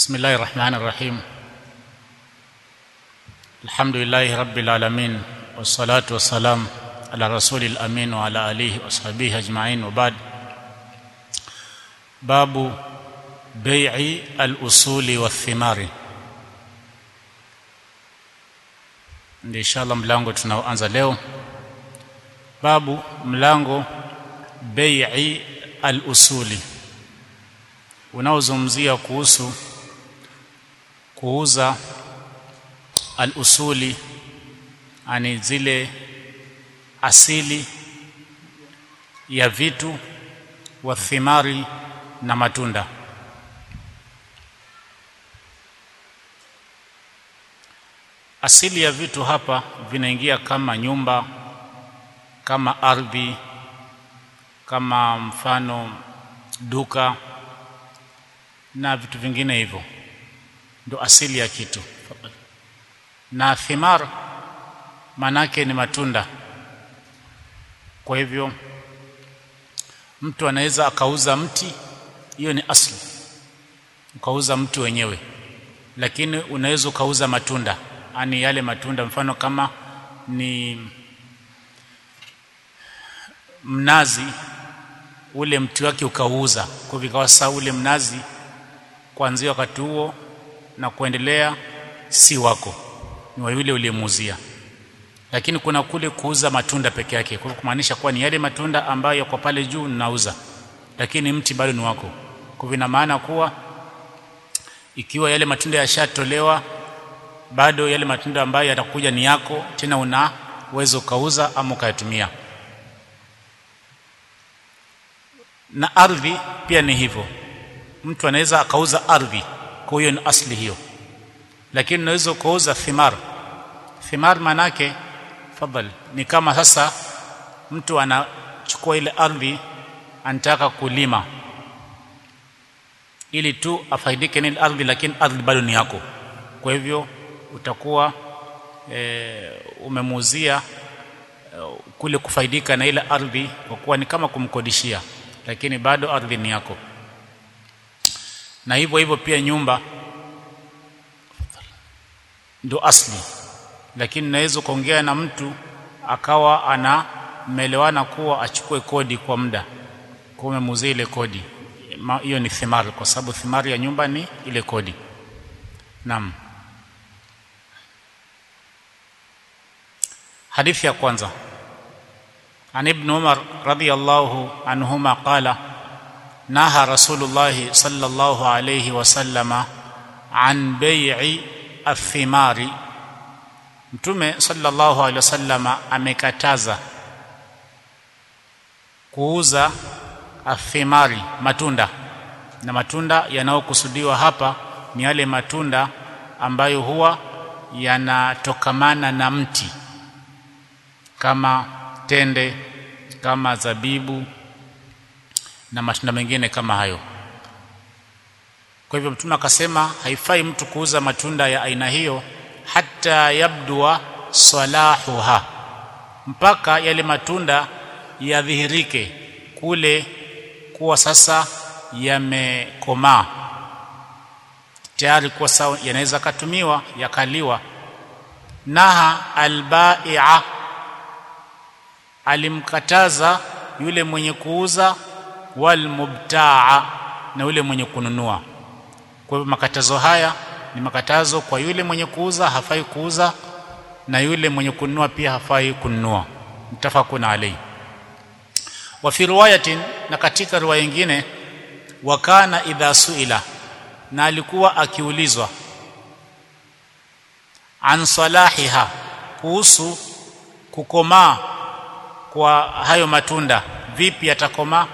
بسم الله الرحمن الرحيم الحمد لله رب العالمين والصلاة والسلام على رسول الأمين وعلى آله وصحبه أجمعين وبعد باب بيع الأصول والثمار ndio inshallah mlango tunaoanza leo babu mlango bai'i al-usuli unaozungumzia kuhusu kuuza al-usuli ani zile asili ya vitu wa thimari na matunda asili ya vitu hapa vinaingia kama nyumba kama ardhi kama mfano duka na vitu vingine hivyo ndo asili ya kitu na thimar manake ni matunda kwa hivyo mtu anaweza akauza mti hiyo ni asli ukauza mti wenyewe lakini unaweza ukauza matunda ani yale matunda mfano kama ni mnazi ule mti wake ukauza kwa vikawa sasa ule mnazi kuanzia wakati huo na kuendelea si wako ni wa yule uliyemuuzia lakini kuna kule kuuza matunda peke yake kwa kumaanisha kuwa ni yale matunda ambayo kwa pale juu ninauza lakini mti bado ni wako kwa vina maana kuwa ikiwa yale matunda yashatolewa bado yale matunda ambayo yatakuja ni yako tena una uwezo ukauza ama ukayatumia na ardhi pia ni hivyo mtu anaweza akauza ardhi kwa hiyo ni asli hiyo lakini unaweza ukauza thimar thimar manake fadhali ni kama sasa mtu anachukua ile ardhi anataka kulima ili tu afaidike na ile ardhi lakini ardhi bado ni yako kwa hivyo utakuwa e, umemuuzia e, kule kufaidika na ile ardhi kwa kuwa ni kama kumkodishia lakini bado ardhi ni yako na hivyo hivyo pia nyumba ndo asli lakini naweza kuongea na mtu akawa ana melewana kuwa achukue kodi kwa muda kwa umemuuzia ile kodi hiyo ni thimar kwa sababu thimari ya nyumba ni ile kodi naam hadithi ya kwanza عن ابن عمر رضي الله عنهما قال نهى رسول الله صلى الله عليه وسلم عن بيع الثمار mtume sallallahu alaihi wasallama amekataza kuuza athimari matunda na matunda yanayokusudiwa hapa ni yale matunda ambayo huwa yanatokamana na mti kama tende kama zabibu na matunda mengine kama hayo kwa hivyo mtume akasema haifai mtu kuuza matunda ya aina hiyo hata yabdua salahuha mpaka yale matunda yadhihirike kule kuwa sasa yamekomaa tayari kuwa sawa yanaweza katumiwa yakaliwa naha albai'a alimkataza yule mwenye kuuza wal mubtaa na yule mwenye kununua kwa hivyo makatazo haya ni makatazo kwa yule mwenye kuuza hafai kuuza na yule mwenye kununua pia hafai kununua mtafakuna alai wa fi riwayatin na katika riwaya nyingine wakana idha suila na alikuwa akiulizwa an salahiha kuhusu kukomaa kwa hayo matunda vipi yatakomaa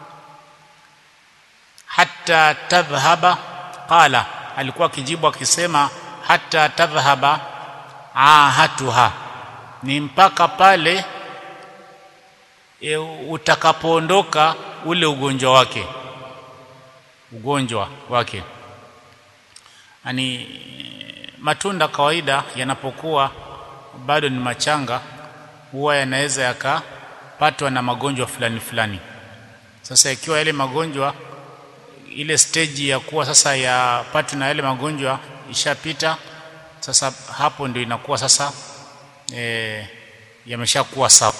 hata tadhhaba qala alikuwa akijibu akisema hata tadhhaba ahatuha ni mpaka pale e, utakapoondoka ule ugonjwa wake ugonjwa wake ani matunda kawaida yanapokuwa bado ni machanga huwa yanaweza yakapatwa na magonjwa fulani fulani sasa ikiwa yale magonjwa ile stage ya kuwa sasa ya patu na yale magonjwa ishapita sasa hapo ndio inakuwa sasa e, yameshakuwa sawa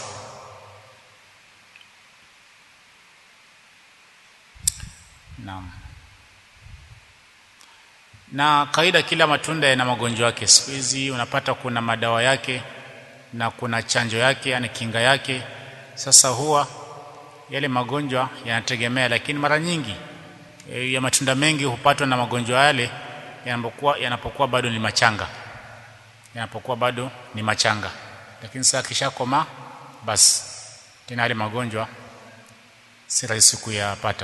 naam na kawaida kila matunda yana magonjwa yake siku hizi unapata kuna madawa yake na kuna chanjo yake yani kinga yake sasa huwa yale magonjwa yanategemea lakini mara nyingi e, ya matunda mengi hupatwa na magonjwa yale yanapokuwa yanapokuwa bado ni machanga yanapokuwa bado ni machanga lakini sasa kishakoma basi tena yale magonjwa si rahisi kuyapata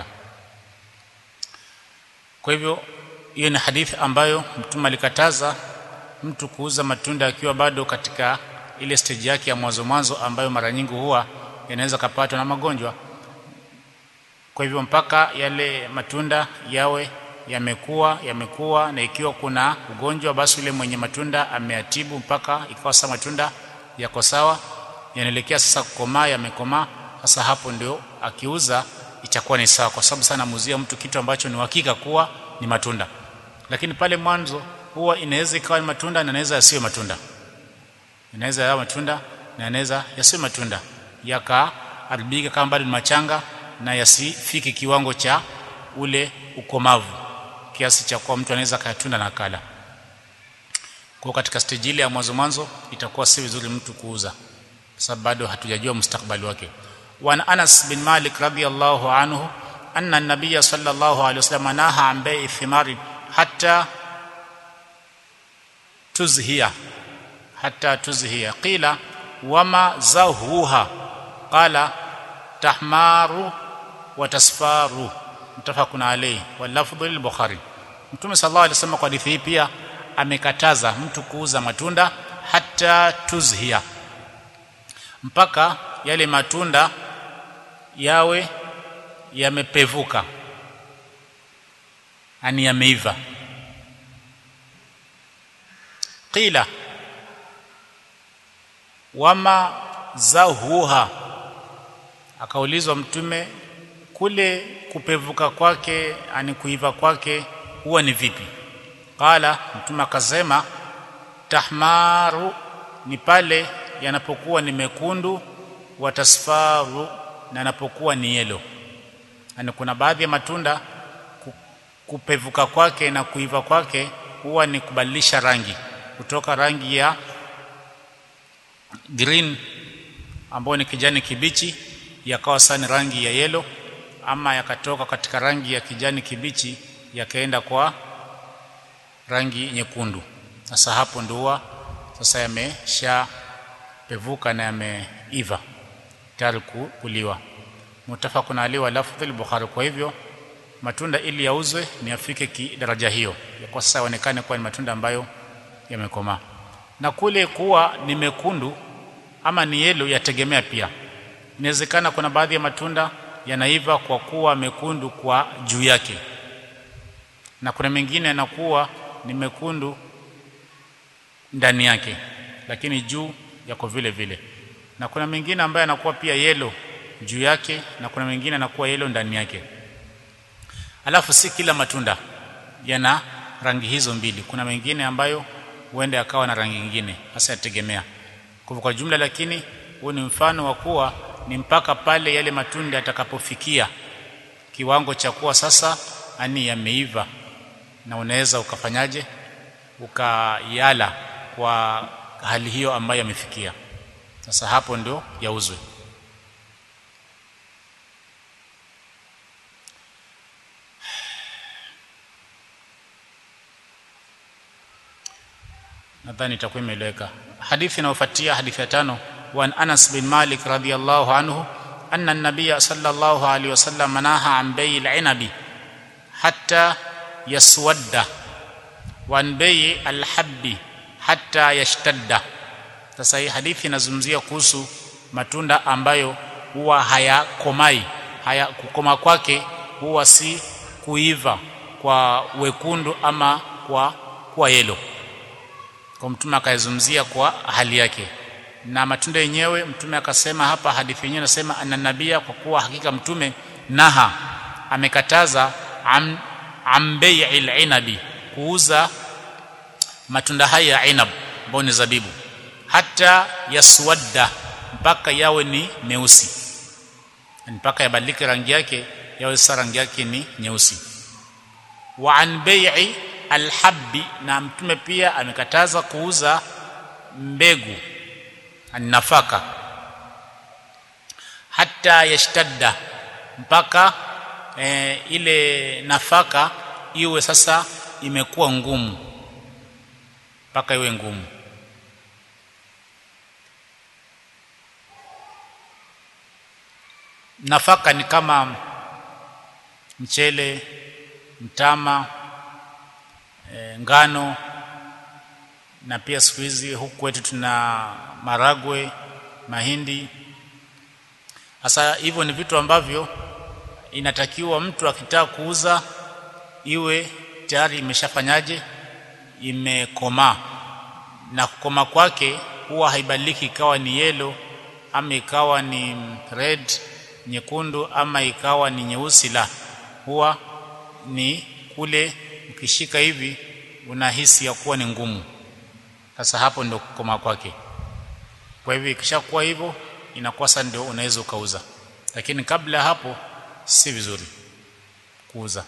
kwa hivyo hiyo ni hadithi ambayo mtume alikataza mtu kuuza matunda akiwa bado katika ile stage yake ya mwanzo mwanzo ambayo mara nyingi huwa yanaweza kapatwa na magonjwa kwa hivyo mpaka yale matunda yawe yamekuwa yamekuwa na ikiwa kuna ugonjwa basi yule mwenye matunda ameatibu mpaka ikawa sasa matunda yako sawa yanaelekea sasa kukomaa yamekomaa sasa hapo ndio akiuza itakuwa ni sawa kwa sababu sana muzia mtu kitu ambacho ni uhakika kuwa ni matunda lakini pale mwanzo huwa inaweza ikawa ni matunda na inaweza yasiwe matunda inaweza yawe matunda na inaweza yasiwe matunda yakaharibika kama bado ni machanga na yasifiki kiwango cha ule ukomavu kiasi cha kuwa mtu anaweza kayatunda na kala kwa katika stage ile ya mwanzo mwanzo itakuwa si vizuri mtu kuuza sababu bado hatujajua mustakbali wake wa Anas bin Malik radhiyallahu anhu anna an-nabiy sallallahu alayhi wasallam naha an bai'i thimari hatta tuzhiya hatta tuzhiya qila wama zahuha qala tahmaru wa tasfaru mtafakun alayhi wa lafdhu lil-bukhari mtume sallallahu alayhi wasallam kwa hadithi hii pia amekataza mtu kuuza matunda hata tuzhia mpaka yale matunda yawe yamepevuka ani yameiva qila wama zahuha akaulizwa mtume kule kupevuka kwake ani kuiva kwake huwa ni vipi qala mtume akasema tahmaru ni pale yanapokuwa ni mekundu watasfaru na yanapokuwa ni yelo yani kuna baadhi ya matunda kupevuka kwake na kuiva kwake huwa ni kubadilisha rangi kutoka rangi ya green ambayo ni kijani kibichi yakawa sani rangi ya yelo ama yakatoka katika rangi ya kijani kibichi yakaenda kwa rangi nyekundu sasa hapo ndio sasa yamesha pevuka na yameiva tayari kuliwa mutafakun ali wa lafdhi al-bukhari kwa hivyo matunda ili yauzwe ni afike ki daraja hiyo kwa sasa yaonekane kuwa ni matunda ambayo yamekomaa na kule kuwa ni mekundu ama ni yelo yategemea pia inawezekana kuna baadhi ya matunda yanaiva kwa kuwa mekundu kwa juu yake na kuna mengine yanakuwa ni mekundu ndani yake lakini juu yako vile vile na kuna mengine ambayo yanakuwa pia yelo juu yake na kuna mengine yanakuwa yelo ndani yake alafu si kila matunda yana rangi hizo mbili kuna mengine ambayo huenda yakawa na rangi nyingine hasa yategemea kwa kwa jumla lakini huu ni mfano wa kuwa ni mpaka pale yale matunda yatakapofikia kiwango cha kuwa sasa ani yameiva na unaweza ukafanyaje ukayala kwa hali hiyo ambayo yamefikia sasa hapo ndio yauzwe nadhani itakuwa imeeleweka hadithi inayofuatia hadithi ya tano wa Anas bin Malik radhiyallahu anhu anna an-nabiy sallallahu alayhi wasallam naha an bay'il 'inabi hatta yaswadda wa an bay' al-habbi hatta yashtadda sasa hii hadithi inazungumzia kuhusu matunda ambayo huwa hayakomai haya kukoma kwake huwa si kuiva kwa wekundu ama kwa kwa yelo kwa mtume akaizungumzia kwa hali yake na matunda yenyewe mtume akasema hapa hadithi yenyewe inasema ananabia kwa kuwa hakika mtume naha amekataza am, am bai'il inabi kuuza matunda haya ya inab ambayo ni zabibu hata yaswadda mpaka yawe ni meusi mpaka yabadilike rangi yake yawe sasa rangi yake ni nyeusi wa an bai'i alhabbi na mtume pia amekataza kuuza mbegu nafaka hata yashtadda mpaka e, ile nafaka iwe sasa imekuwa ngumu mpaka iwe ngumu nafaka ni kama mchele mtama e, ngano na pia siku hizi huku kwetu tuna maragwe mahindi sasa hivyo ni vitu ambavyo inatakiwa mtu akitaka kuuza iwe tayari imeshafanyaje imekomaa na kukoma kwake huwa haibadiliki ikawa ni yelo ama ikawa ni red nyekundu ama ikawa ni nyeusi la huwa ni kule ukishika hivi unahisi ya kuwa ni ngumu sasa hapo ndio kukoma kwake kwa hivyo ikishakuwa hivyo inakuwa sasa ndio unaweza ukauza lakini kabla hapo si vizuri kuuza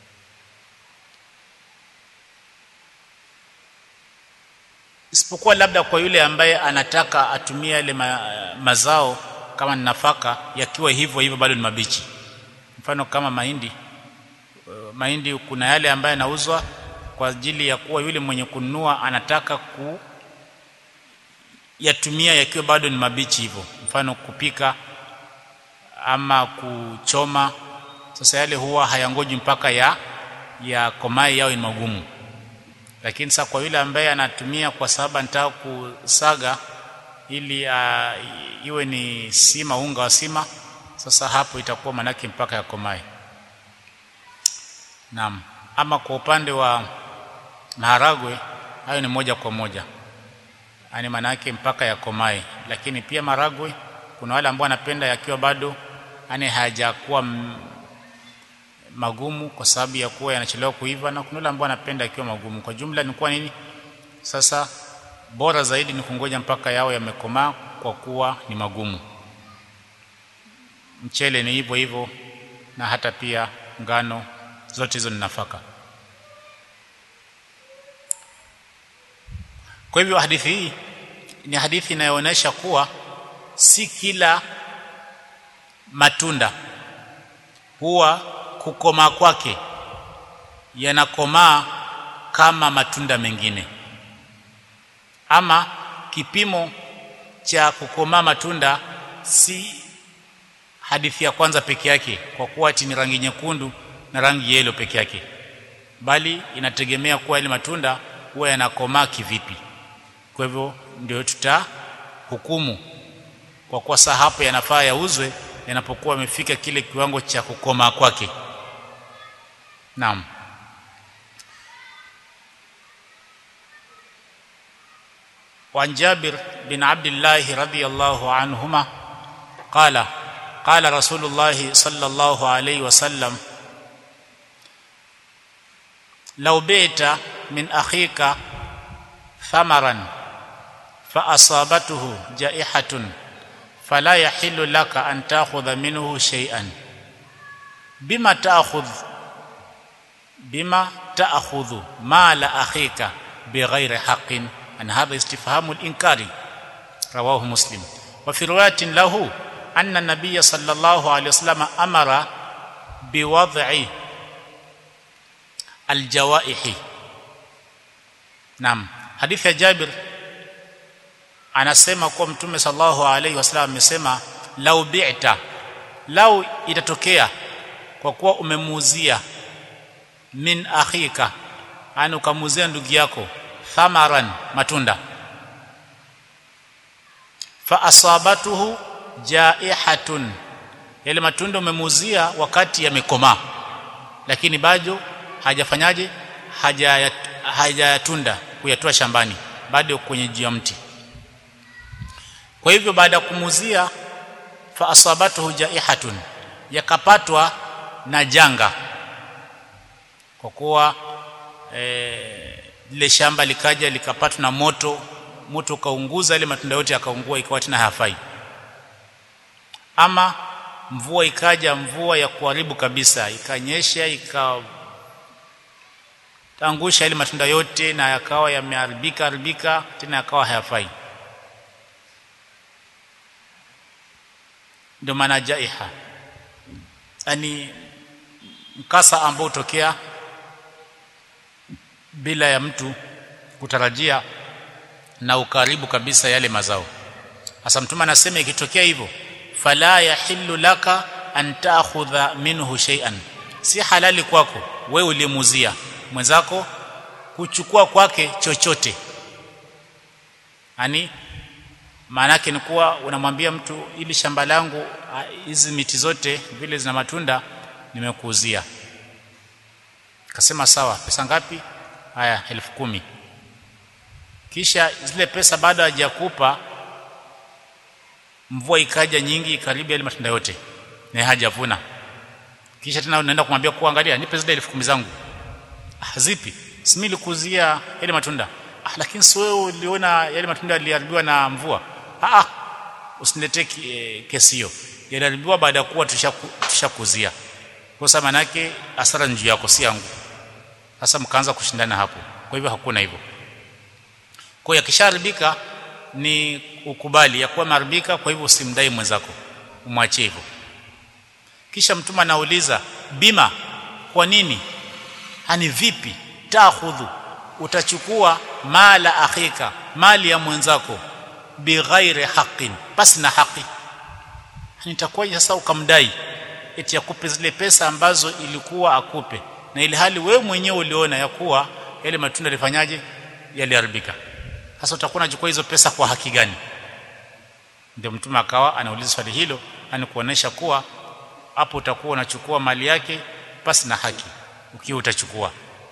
isipokuwa labda kwa yule ambaye anataka atumie yale ma, mazao kama ni nafaka yakiwa hivyo hivyo bado ni mabichi mfano kama mahindi mahindi kuna yale ambayo yanauzwa kwa ajili ya kuwa yule mwenye kununua anataka ku yatumia yakiwa bado ni mabichi hivyo mfano kupika ama kuchoma sasa yale huwa hayangoji mpaka ya ya komai yao ni magumu lakini sasa kwa yule ambaye anatumia kwa sababu anataka kusaga ili uh, iwe ni sima unga wa sima sasa hapo itakuwa manake mpaka ya komai naam ama kwa upande wa maharagwe hayo ni moja kwa moja yani manake mpaka ya komai lakini pia maragwe kuna wale ambao wanapenda yakiwa bado yani hayajakuwa magumu kwa sababu ya kuwa yanachelewa kuiva na kuna wale ambao wanapenda yakiwa magumu kwa jumla ni kwa nini sasa bora zaidi ni kungoja mpaka yao yamekomaa kwa kuwa ni magumu mchele ni hivyo hivyo na hata pia ngano zote hizo ni nafaka kwa hivyo hadithi hii ni hadithi inayoonyesha kuwa si kila matunda huwa kukomaa kwake yanakomaa kama matunda mengine ama kipimo cha kukomaa matunda si hadithi ya kwanza peke yake kwa kuwa ati ni rangi nyekundu na rangi yelo peke yake bali inategemea kuwa ile matunda huwa yanakomaa kivipi kwa hivyo ndio tutahukumu kwa kuwa saa hapo yanafaa yauzwe yanapokuwa yamefika kile kiwango cha kukomaa kwake naam وعن جابر بن عبد الله رضي الله عنهما قال قال رسول الله صلى الله عليه وسلم لو بيت من اخيك ثمرا فاصابته جائحه فلا يحل لك ان تاخذ منه شيئا بما تاخذ بما تاخذ مال اخيك بغير حق أن هذا استفهام الإنكار رواه مسلم وفي رواية له أن النبي صلى الله عليه وسلم أمر بوضع الجوائح نعم حديث جابر anasema kuwa mtume sallallahu alaihi wasallam amesema lau bi'ta lau itatokea kwa kuwa umemuuzia min akhika yani ukamuuzia ndugu yako thamaran matunda fa asabatuhu jaihatun yale matunda umemuuzia wakati yamekomaa lakini bado hajafanyaje hajayatunda kuyatoa shambani bado kwenye juu ya mti kwa hivyo baada ya kumuuzia fa asabatuhu jaihatun yakapatwa na janga kwa kuwa eh, lile shamba likaja likapatwa na moto moto ukaunguza ile matunda yote yakaungua ikawa tena hayafai ama mvua ikaja mvua ya kuharibu kabisa ikanyesha ikaangusha ile matunda yote na yakawa yameharibika haribika tena yakawa hayafai ndio maana jaiha yani mkasa ambao utokea bila ya mtu kutarajia na ukaribu kabisa yale mazao hasa mtume anasema ikitokea hivyo fala yahillu laka an ta'khudha minhu shay'an si halali kwako wewe ulimuzia mwenzako kuchukua kwake chochote yani maana yake ni kuwa unamwambia mtu ili shamba langu hizi miti zote vile zina matunda nimekuuzia akasema sawa pesa ngapi haya elfu kumi kisha zile pesa baada hajakupa mvua ikaja nyingi karibu yale matunda yote na hajavuna kisha tena unaenda kumwambia kuwa angalia nipe zile elfu kumi zangu ah, zipi simi likuzia yale matunda ah, lakini si wewe uliona yale matunda yaliharibiwa na mvua ah, ah usiniletee e, kesi hiyo yaliharibiwa baada ya kuwa tushakuzia kwa sababu manake hasara njuu yako si yangu sasa mkaanza kushindana hapo kwa hivyo hakuna hivyo kwa hiyo akishaharibika ni ukubali ya kuwa maribika kwa hivyo usimdai mwenzako umwachie hivyo kisha mtume anauliza bima kwa nini hani vipi takhudhu utachukua mala akhika mali ya mwenzako bighairi haqqin basi na haki nitakuwaje sasa ukamdai eti akupe zile pesa ambazo ilikuwa akupe na ili hali wewe mwenyewe uliona ya kuwa yale matunda yalifanyaje yaliharibika sasa utakuwa unachukua hizo pesa kwa haki gani ndio mtume akawa anauliza swali hilo ani kuonesha kuwa hapo utakuwa unachukua mali yake basi na haki ukiwa utachukua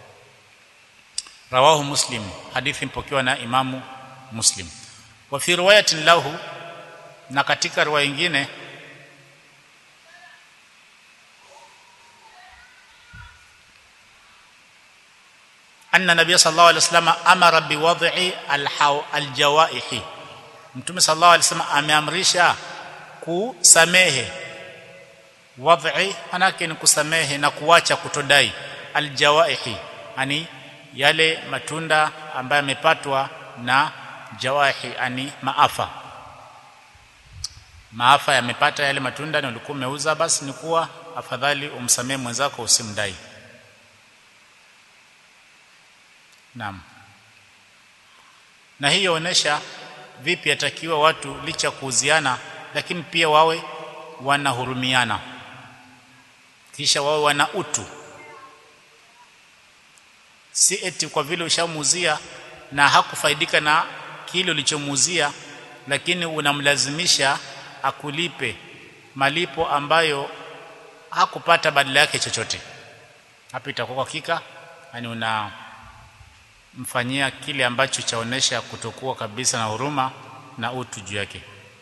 rawahu muslim hadithi mpokewa na imamu muslim wa fi riwayatin lahu na katika riwaya nyingine anna nabiy sallallahu alaihi wasallam amara biwad'i aljawaihi mtume sallallahu alaihi wasallam ameamrisha kusamehe wad'i manake ni kusamehe na kuacha kutodai aljawaihi yani yale matunda ambayo yamepatwa na jawaihi ani maafa maafa yamepata yale matunda na ulikuwa umeuza basi ni kuwa afadhali umsamehe mwenzako usimdai Naam. Na hii yaonesha vipi yatakiwa watu licha kuuziana lakini pia wawe wanahurumiana. Kisha wawe wana utu. Si eti kwa vile ushamuuzia na hakufaidika na kile ulichomuuzia lakini unamlazimisha akulipe malipo ambayo hakupata badala yake chochote. Hapa itakuwa hakika yani una mfanyia kile ambacho chaonesha kutokuwa kabisa na huruma na utu juu yake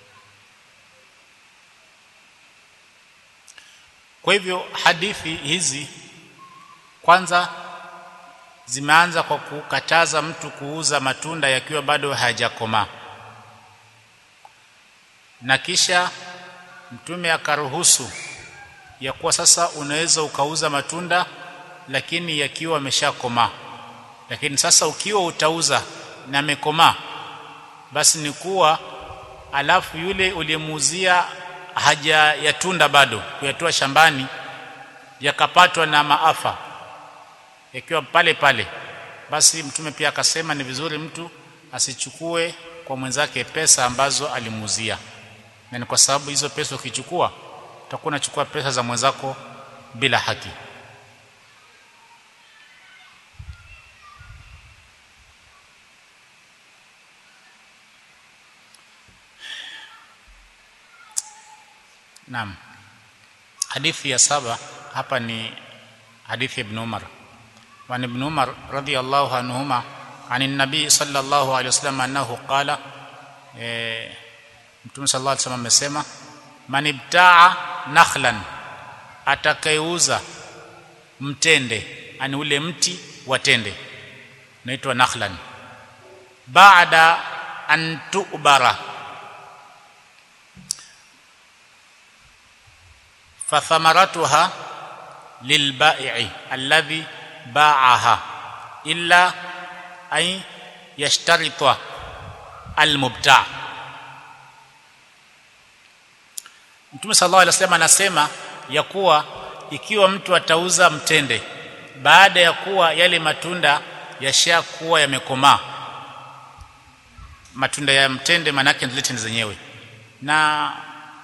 kwa hivyo hadithi hizi kwanza zimeanza kwa kukataza mtu kuuza matunda yakiwa bado hayajakomaa na kisha mtume akaruhusu ya kuwa sasa unaweza ukauza matunda lakini yakiwa ameshakomaa lakini sasa ukiwa utauza na amekomaa basi ni kuwa alafu yule uliyemuuzia haja yatunda bado kuyatoa shambani yakapatwa na maafa yakiwa pale pale basi mtume pia akasema ni vizuri mtu asichukue kwa mwenzake pesa ambazo alimuuzia na ni kwa sababu hizo pesa ukichukua utakuwa unachukua pesa za mwenzako bila haki Naam. Hadithi ya saba hapa ni hadithi Ibn Umar. Wa Ibn Umar radhiyallahu anhuma عن النبي صلى الله عليه وسلم انه قال Mtume صلى الله عليه وسلم amesema man ibtaa nakhlan atakayeuza mtende ani ule mti wa tende unaitwa nakhlan baada an tu'bara fathamaratuha lilbai'i alladhi ba'aha illa ay yashtarita almubta' Mtume sallallahu alaihi wasallam anasema ya kuwa ikiwa mtu atauza mtende baada ya kuwa yale matunda yashakuwa yamekomaa matunda ya mtende manake zile tende zenyewe na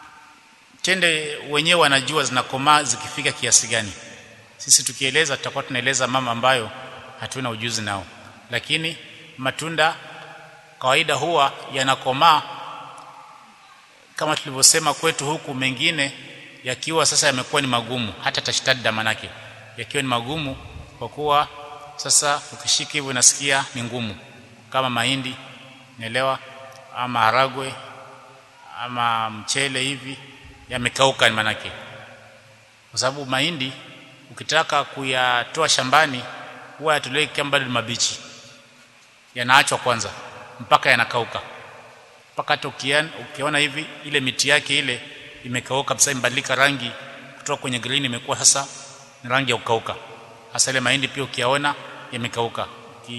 tende wenyewe wanajua zinakomaa zikifika kiasi gani sisi tukieleza tutakuwa tunaeleza mama ambayo hatuna ujuzi nao lakini matunda kawaida huwa yanakomaa kama tulivyosema kwetu huku mengine yakiwa sasa yamekuwa ni magumu hata tashtadda manake yakiwa ni magumu kwa kuwa sasa ukishika hivyo unasikia ni ngumu kama mahindi naelewa ama haragwe ama mchele hivi yamekauka manake kwa sababu mahindi ukitaka kuyatoa shambani huwa yatolewi kama bado mabichi yanaachwa kwanza mpaka yanakauka mpaka hata ukiona hivi ile miti yake ile imekauka kabisa imebadilika rangi kutoka kwenye green imekuwa sasa ni rangi ya kukauka hasa ile mahindi pia ukiyaona yamekauka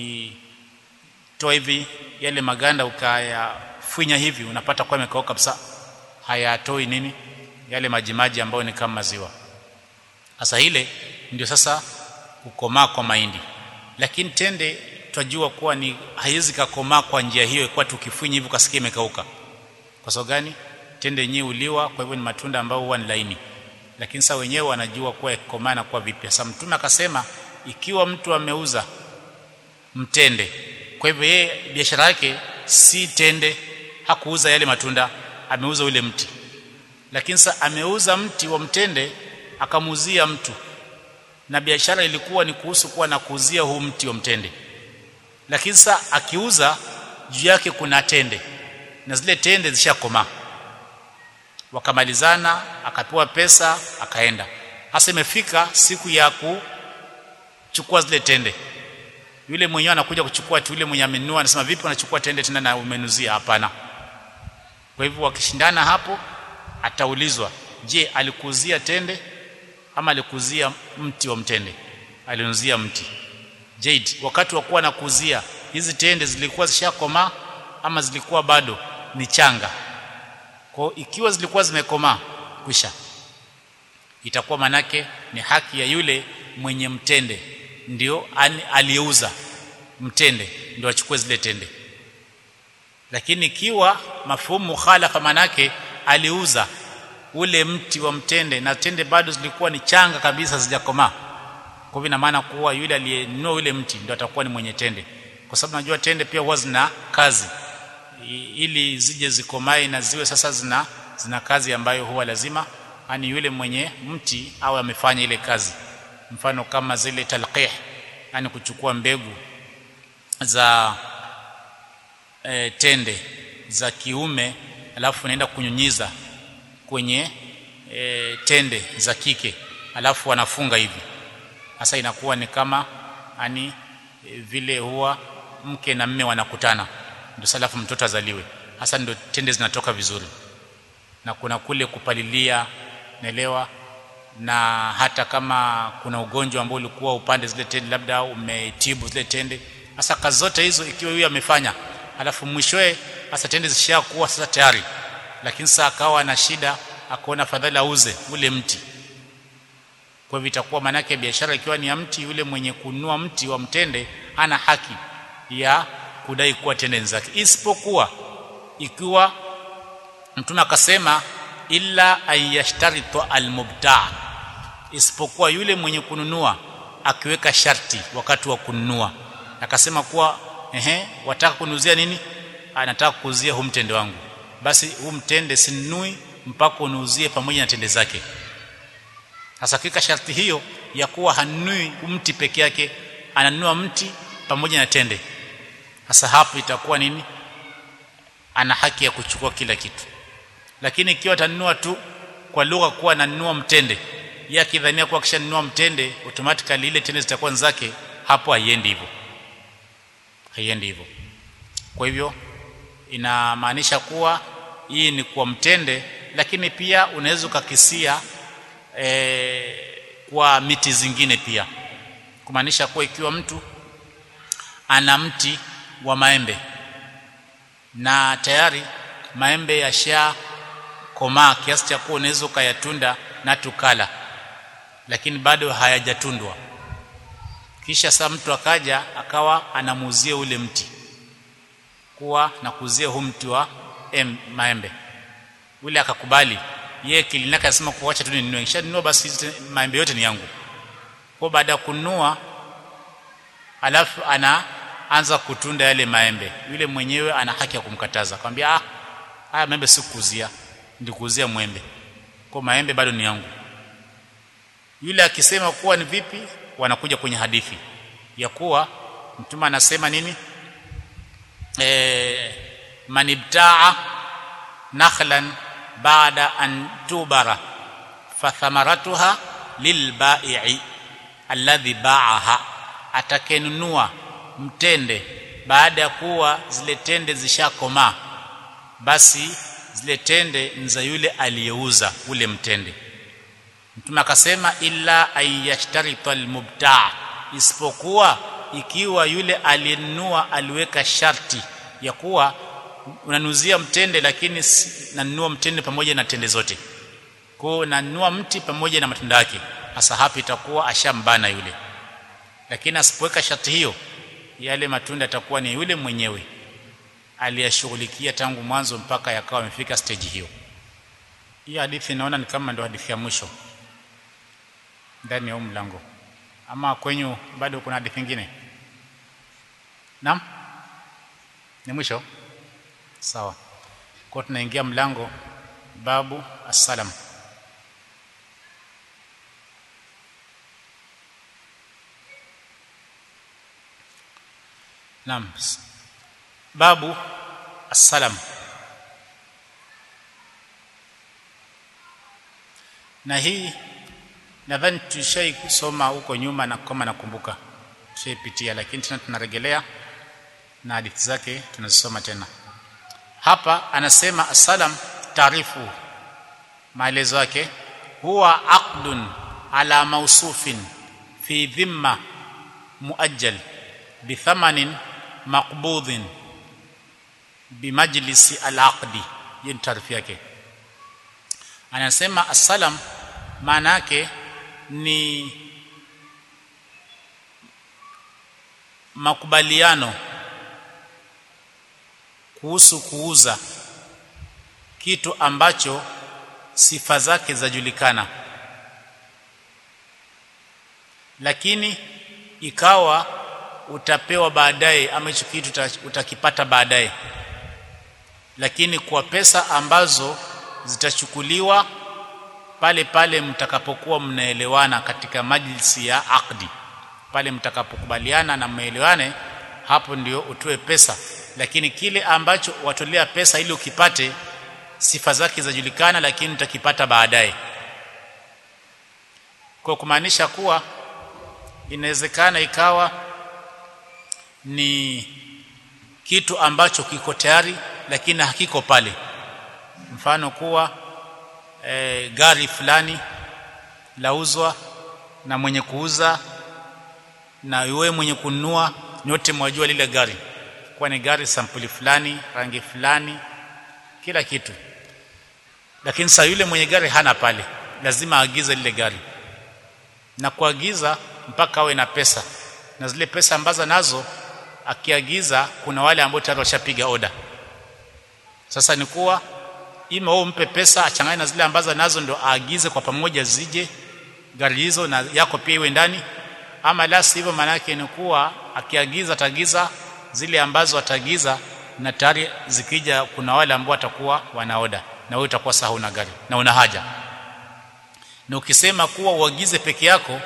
ukitoa hivi yale maganda ukayafunya hivi unapata kwa yamekauka kabisa hayatoi nini yale majimaji ambayo ni kama maziwa hasa ile ndio sasa kukomaa kwa mahindi lakini tende twajua kuwa ni haiwezi kakomaa kwa njia hiyo kwa tukifunya hivi ukasikia imekauka kwa sababu gani tende yenyewe uliwa kwa hivyo ni matunda ambayo huwa ni laini lakini sasa wenyewe wanajua kuwa ikomaa na kuwa vipi sasa mtume akasema ikiwa mtu ameuza mtende kwa hivyo yeye biashara yake si tende hakuuza yale matunda ameuza ule mti lakini sasa ameuza mti wa mtende akamuuzia mtu na biashara ilikuwa ni kuhusu kuwa na kuuzia huu mti wa mtende lakini sasa akiuza juu yake kuna tende na zile tende zishakomaa wakamalizana akapewa pesa akaenda hasa imefika siku ya kuchukua zile tende yule mwenyewe anakuja kuchukua tu yule mwenye amenunua anasema vipi unachukua tende tena na umenuzia hapana kwa hivyo wakishindana hapo ataulizwa je alikuzia tende ama alikuzia mti wa mtende alinuzia mti Jade wakati wa kuwa nakuzia hizi tende zilikuwa zishakomaa ama zilikuwa bado ni changa kwa ikiwa zilikuwa zimekomaa kwisha itakuwa manake ni haki ya yule mwenye mtende ndio aliyeuza mtende ndio achukue zile tende lakini ikiwa mafumu khalafa manake aliuza ule mti wa mtende na tende bado zilikuwa ni changa kabisa zijakomaa kwa hivyo ina maana kuwa yule aliyenunua ule mti ndio atakuwa ni mwenye tende kwa sababu najua tende pia huwa zina kazi ili zije zikomae na ziwe sasa zina zina kazi ambayo huwa lazima ani yule mwenye mti au amefanya ile kazi mfano kama zile talqih yani kuchukua mbegu za e, tende za kiume alafu naenda kunyunyiza kwenye e, tende za kike alafu wanafunga hivi sasa inakuwa ni kama ani e, vile huwa mke na mme wanakutana ndio salafu mtoto azaliwe hasa ndio tende zinatoka vizuri na kuna kule kupalilia naelewa na hata kama kuna ugonjwa ambao ulikuwa upande zile tende labda umetibu zile tende hasa kazi zote hizo ikiwa huyu amefanya alafu mwishoe hasa tende zishakuwa sasa tayari lakini sasa akawa na shida akaona fadhali auze ule mti kwa hivyo itakuwa manake biashara ikiwa ni ya mti yule mwenye kununua mti wa mtende ana haki ya kudai kuwa tende zake isipokuwa ikiwa mtume akasema illa ayashtaritu almubta isipokuwa yule mwenye kununua akiweka sharti wakati wa kununua akasema kuwa ehe wataka kunuzia nini anataka kuuzia huu mtende wangu basi huu mtende sinunui mpaka unuuzie pamoja na tende zake hasa kika sharti hiyo ya kuwa hanunui mti peke yake ananunua mti pamoja na tende hasa hapo itakuwa nini ana haki ya kuchukua kila kitu lakini ikiwa atanunua tu kwa lugha kuwa ananunua mtende yeye akidhania kuwa akishanunua mtende automatically ile tende zitakuwa zake hapo haiendi hivyo haiendi hivyo kwa hivyo inamaanisha kuwa hii ni kwa mtende lakini pia unaweza ukakisia e, kwa miti zingine pia kumaanisha kuwa ikiwa mtu ana mti wa maembe na tayari maembe yasha komaa kiasi cha kuwa unaweza ukayatunda na tukala lakini bado hayajatundwa kisha saa mtu akaja akawa anamuuzia ule mti kuwa nakuzia huu mti wa em, maembe ule akakubali yeye kilinaka anasema kuacha tu ninunue kisha ninunua basi maembe yote ni yangu kwa baada ya kununua alafu anaanza kutunda yale maembe yule mwenyewe ana haki ya kumkataza akamwambia ah haya maembe sikuzia ndikuzia mwembe kwa maembe bado ni yangu yule akisema kuwa ni vipi wanakuja kwenye hadithi ya kuwa mtume anasema nini eh manibtaa nakhlan baada an tubara fathamaratuha lilbai'i alladhi ba'aha atakenunua mtende baada ya kuwa zile tende zishakomaa basi zile tende ni za yule aliyeuza ule mtende mtume akasema illa ayashtarita almubtaa isipokuwa ikiwa yule aliyenunua aliweka sharti ya kuwa unanuzia mtende lakini nanunua mtende pamoja na tende zote kwa nanunua mti pamoja na matunda yake hasa hapo itakuwa ashambana yule lakini asipoweka sharti hiyo yale matunda yatakuwa ni yule mwenyewe aliyashughulikia tangu mwanzo mpaka yakawa amefika stage hiyo hii hadithi naona ni kama ndio hadithi ya mwisho ndani ya huu mlango ama kwenyu bado kuna hadithi nyingine naam ni mwisho sawa kwa tunaingia mlango babu assalam naam babu assalam na hii nadhani tushai kusoma huko nyuma na kama nakumbuka tushaipitia lakini tena tunarejelea na hadithi zake tunazisoma tena hapa anasema assalam taarifu maelezo yake huwa aqdun ala mausufin fi dhimma muajjal bithamanin maqbudhin bimajlisi alaqdi hiyo ni taarifu yake anasema assalam maana yake ni makubaliano kuhusu kuuza kitu ambacho sifa zake zajulikana lakini ikawa utapewa baadaye ama hicho kitu utakipata baadaye lakini kwa pesa ambazo zitachukuliwa pale pale mtakapokuwa mnaelewana katika majlisi ya akdi pale mtakapokubaliana na mmeelewane hapo ndio utoe pesa lakini kile ambacho watolea pesa ili ukipate sifa zake zajulikana lakini utakipata baadaye kwa kumaanisha kuwa inawezekana ikawa ni kitu ambacho kiko tayari lakini hakiko pale mfano kuwa e, gari fulani lauzwa na mwenye kuuza na wewe mwenye kununua nyote mwajua lile gari kwa ni gari sampuli fulani rangi fulani kila kitu lakini sasa yule mwenye gari hana pale lazima aagize lile gari na kuagiza mpaka awe na pesa na zile pesa ambazo nazo akiagiza kuna wale ambao tayari washapiga oda sasa ni kuwa ima wewe umpe pesa achanganye na zile ambazo nazo ndo aagize kwa pamoja zije gari hizo na yako pia iwe ndani ama la sivyo maana yake ni kuwa akiagiza atagiza zile ambazo atagiza na tayari zikija kuna wale ambao watakuwa wanaoda na wewe utakuwa sawa una gari na una haja na ukisema kuwa uagize peke yako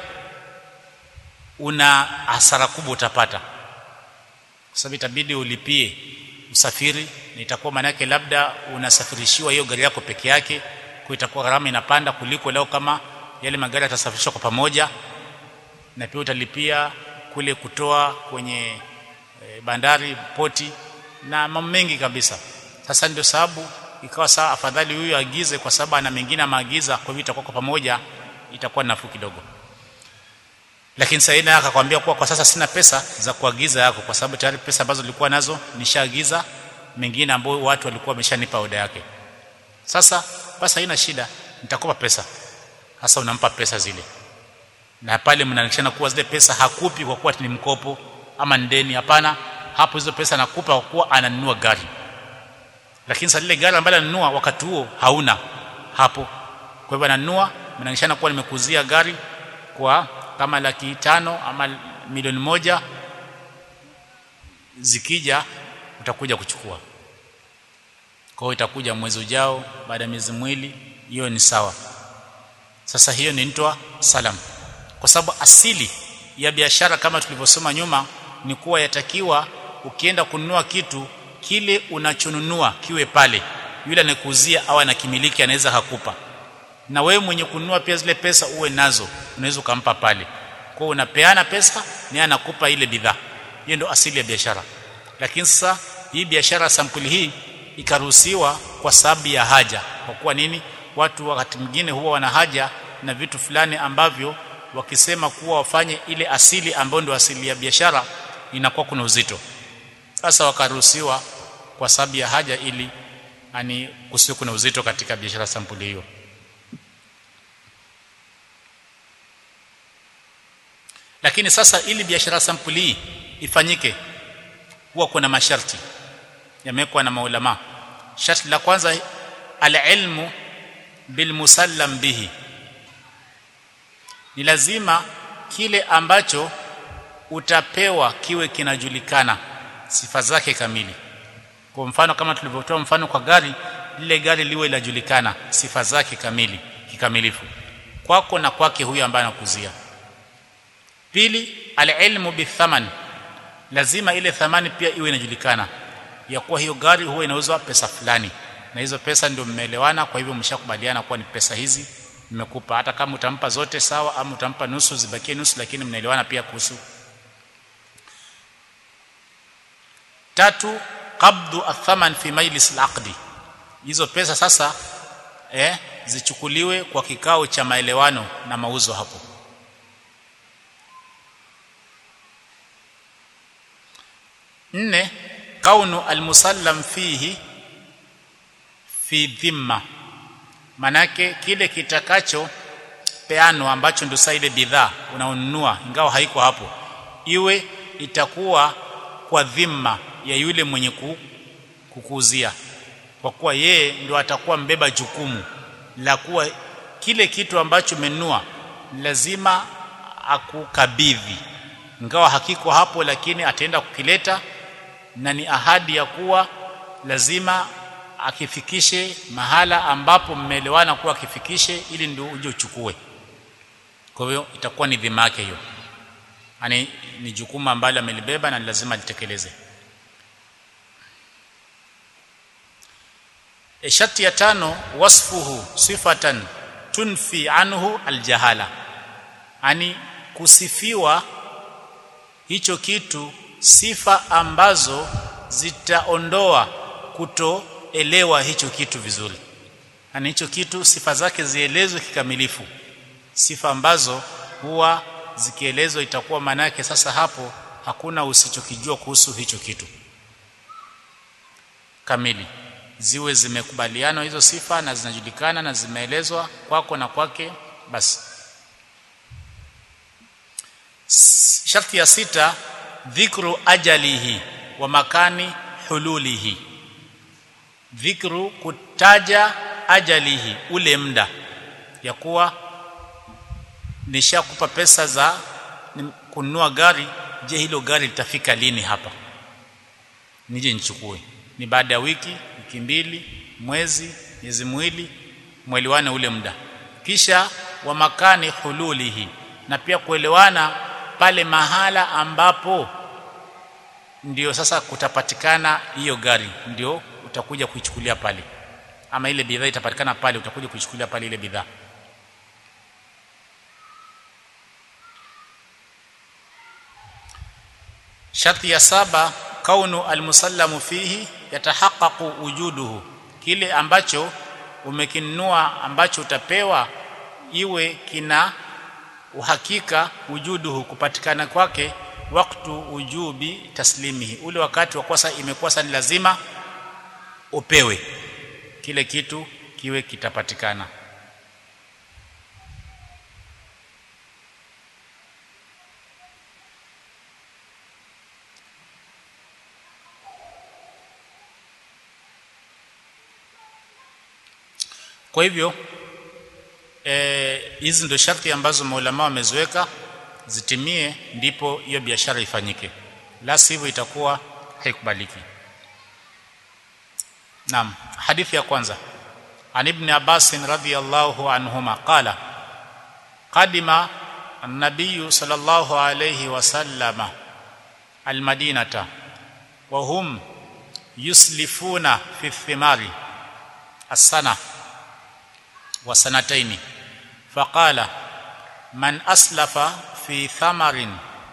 una hasara kubwa utapata kwa sababu itabidi ulipie usafiri na itakuwa maana yake labda unasafirishiwa hiyo gari yako peke yake kwa itakuwa gharama inapanda kuliko leo kama yale magari yatasafirishwa kwa pamoja na pia utalipia kule kutoa kwenye e, bandari poti na mambo mengi kabisa sasa ndio sababu ikawa saa afadhali huyu agize kwa sababu ana mengine maagiza kwa hivyo itakuwa kwa pamoja itakuwa nafuu kidogo lakini Saida akakwambia kuwa kwa sasa sina pesa za kuagiza yako kwa sababu tayari pesa ambazo nilikuwa nazo nishaagiza mengine ambayo watu walikuwa wameshanipa oda yake sasa basi haina shida nitakupa pesa hasa unampa pesa zile na pale mnaanishana kuwa zile pesa hakupi kwa kuwa ni mkopo ama ndeni hapana hapo hizo pesa nakupa kwa kuwa ananunua gari lakini sasa lile gari ambalo ananunua wakati huo hauna hapo kwa hivyo ananunua mnaanishana kuwa nimekuzia gari kwa kama laki tano ama milioni moja zikija utakuja kuchukua kwa hiyo itakuja mwezi ujao baada ya miezi mwili hiyo ni sawa sasa hiyo ni nitwa salam kwa sababu asili ya biashara kama tulivyosoma nyuma ni kuwa yatakiwa ukienda kununua kitu kile unachonunua kiwe pale yule anayekuuzia au anakimiliki anaweza hakupa na wewe mwenye kununua pia zile pesa uwe nazo unaweza ukampa pale kwa unapeana pesa naye anakupa ile bidhaa hiyo ndio asili ya biashara lakini sasa hii biashara sampuli hii ikaruhusiwa kwa sababu ya haja kwa kuwa nini watu wakati mwingine huwa wana haja na vitu fulani ambavyo wakisema kuwa wafanye ile asili ambayo ndio asili ya biashara inakuwa kuna uzito sasa wakaruhusiwa kwa sababu ya haja ili ani kusiwe kuna uzito katika biashara sampuli hiyo lakini sasa ili biashara sampuli hii ifanyike huwa kuna masharti yamewekwa na maulama sharti la kwanza alilmu bilmusallam bihi ni lazima kile ambacho utapewa kiwe kinajulikana sifa zake kamili kwa mfano kama tulivyotoa mfano kwa gari lile gari liwe linajulikana sifa zake kamili kikamilifu kwako na kwake huyo ambaye anakuzia pili alilmu bithaman lazima ile thamani pia iwe inajulikana ya kuwa hiyo gari huwa inauzwa pesa fulani na hizo pesa ndio mmeelewana kwa hivyo mshakubaliana kuwa ni pesa hizi nimekupa hata kama utampa zote sawa ama utampa nusu zibakie nusu lakini mnaelewana pia kuhusu tatu qabdu athaman fi majlis alaqdi hizo pesa sasa eh zichukuliwe kwa kikao cha maelewano na mauzo hapo nne kaunu almusallam fihi fi dhimma manake kile kitakacho peano ambacho ndio saa ile bidhaa unaonunua ingawa haiko hapo iwe itakuwa kwa dhima ya yule mwenye kukuuzia kwa kuwa yeye ndio atakuwa mbeba jukumu la kuwa kile kitu ambacho umenunua lazima akukabidhi ingawa hakiko hapo lakini ataenda kukileta na ni ahadi ya kuwa lazima akifikishe mahala ambapo mmeelewana kuwa akifikishe ili ndio uje uchukue kwa hiyo itakuwa ni dhima yake hiyo yani ni jukumu ambalo amelibeba na lazima litekeleze e sharti ya tano wasfuhu sifatan tunfi anhu aljahala yani kusifiwa hicho kitu sifa ambazo zitaondoa kutoelewa hicho kitu vizuri yani hicho kitu sifa zake zielezwe kikamilifu sifa ambazo huwa zikielezwa itakuwa maana yake sasa hapo hakuna usichokijua kuhusu hicho kitu kamili ziwe zimekubaliana hizo sifa na zinajulikana na zimeelezwa kwako na kwake basi sharti ya sita dhikru ajalihi wa makani hululihi dhikru kutaja ajalihi ule muda ya kuwa nishakupa pesa za kununua gari je hilo gari litafika lini hapa nije nichukue ni baada ya wiki wiki mbili mwezi miezi miwili mwelewane ule muda kisha wa makani hululihi na pia kuelewana pale mahala ambapo ndio sasa kutapatikana hiyo gari ndio utakuja kuichukulia pale ama ile bidhaa itapatikana pale utakuja kuichukulia pale ile bidhaa sharti ya saba kaunu almusallamu fihi yatahaqqaqu wujuduhu kile ambacho umekinunua ambacho utapewa iwe kina uhakika wujuduhu kupatikana kwake waktu ujubi taslimihi ule wakati wa kosa imekuwa sasa ni lazima upewe kile kitu kiwe kitapatikana kwa hivyo hizi e, ndio sharti ambazo maulama wameziweka zitimie ndipo hiyo biashara ifanyike la sivyo itakuwa haikubaliki naam hadithi ya kwanza an ibn abbas radhiyallahu anhuma qala qadima النبي صلى الله عليه وسلم المدينة وهم يسلفون في الثمار السنة وسنتين فقال من أسلف في ثمر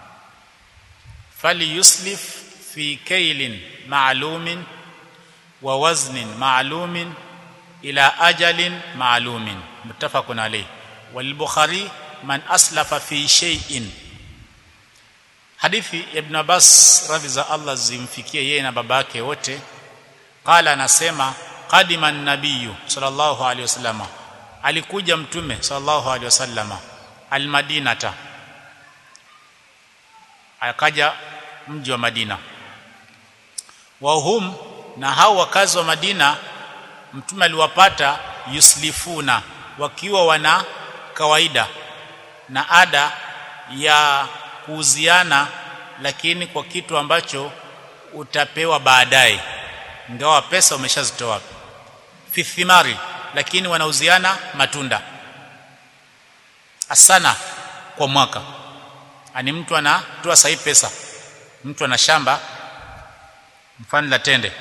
فليسلف في كيل معلوم ووزن معلوم إلى أجل معلوم متفق عليه والبخاري من أسلف في شيء hadithi ibn Abbas radhi za Allah zimfikie yeye na babake wote qala anasema qadima an-nabiy sallallahu alaihi wasallam alikuja mtume sallallahu alaihi wasallam almadinata akaja mji wa Madina wa hum na hao wakazi wa Madina mtume aliwapata yuslifuna wakiwa wana kawaida na ada ya kuuziana lakini kwa kitu ambacho utapewa baadaye ingawa pesa umeshazitoa fi thimari lakini wanauziana matunda asana kwa mwaka ani mtu anatoa sahi pesa mtu ana shamba mfano la tende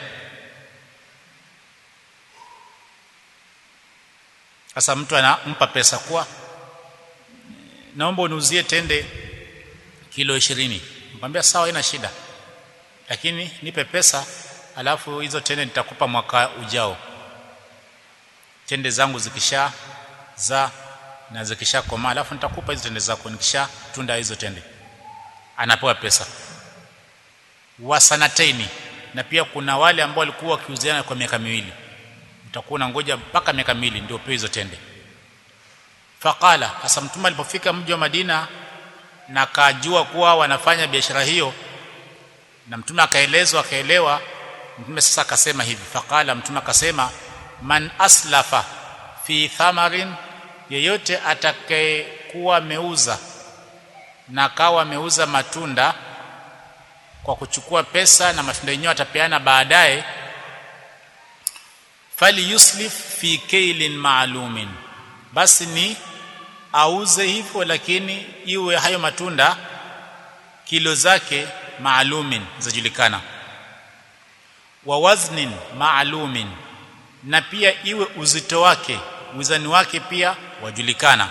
sasa mtu anampa pesa kwa naomba uniuzie tende kilo 20 nikamwambia sawa haina shida lakini nipe pesa alafu hizo tende nitakupa mwaka ujao tende zangu zikisha za na zikisha komaa alafu nitakupa hizo tende zako nikisha tunda hizo tende anapewa pesa wasanataini na pia kuna wale ambao walikuwa wakiuziana kwa miaka miwili utakuwa unangoja mpaka miaka miwili ndio upewe hizo tende faqala hasa mtume alipofika mji wa Madina na akajua kuwa wanafanya biashara hiyo na mtume akaelezwa akaelewa mtume sasa akasema hivi faqala mtume akasema man aslafa fi thamarin yeyote atakayekuwa ameuza na akawa ameuza matunda kwa kuchukua pesa na matunda yenyewe atapeana baadaye fali yuslif fi kailin maalumin basi ni auze hivyo lakini iwe hayo matunda kilo zake maalumin zajulikana wa waznin maalumin na pia iwe uzito wake uzani wake pia wajulikana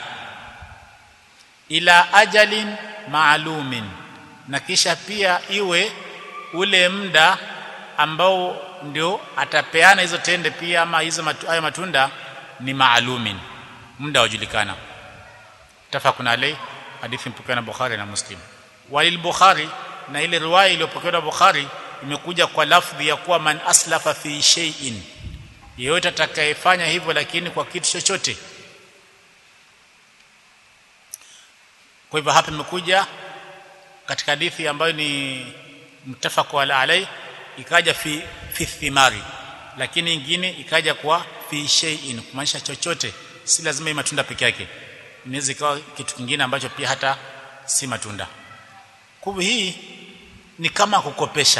ila ajalin maalumin na kisha pia iwe ule muda ambao ndio atapeana hizo tende pia ama hizo matu, hayo matunda ni maalumin muda wajulikana tafakuna alai hadithi mpokewa na Bukhari na Muslim walil Bukhari na ile riwaya iliyopokewa na Bukhari imekuja kwa lafdhi ya kuwa man aslafa fi shay'in yeyote atakayefanya hivyo lakini kwa kitu chochote kwa hivyo hapa imekuja katika hadithi ambayo ni mtafaqu ala alai ikaja fi fi thimari lakini ingine ikaja kwa fi shay'in kumaanisha chochote si lazima matunda peke yake inaweza ikawa kitu kingine ambacho pia hata si matunda kwa hii ni kama kukopesha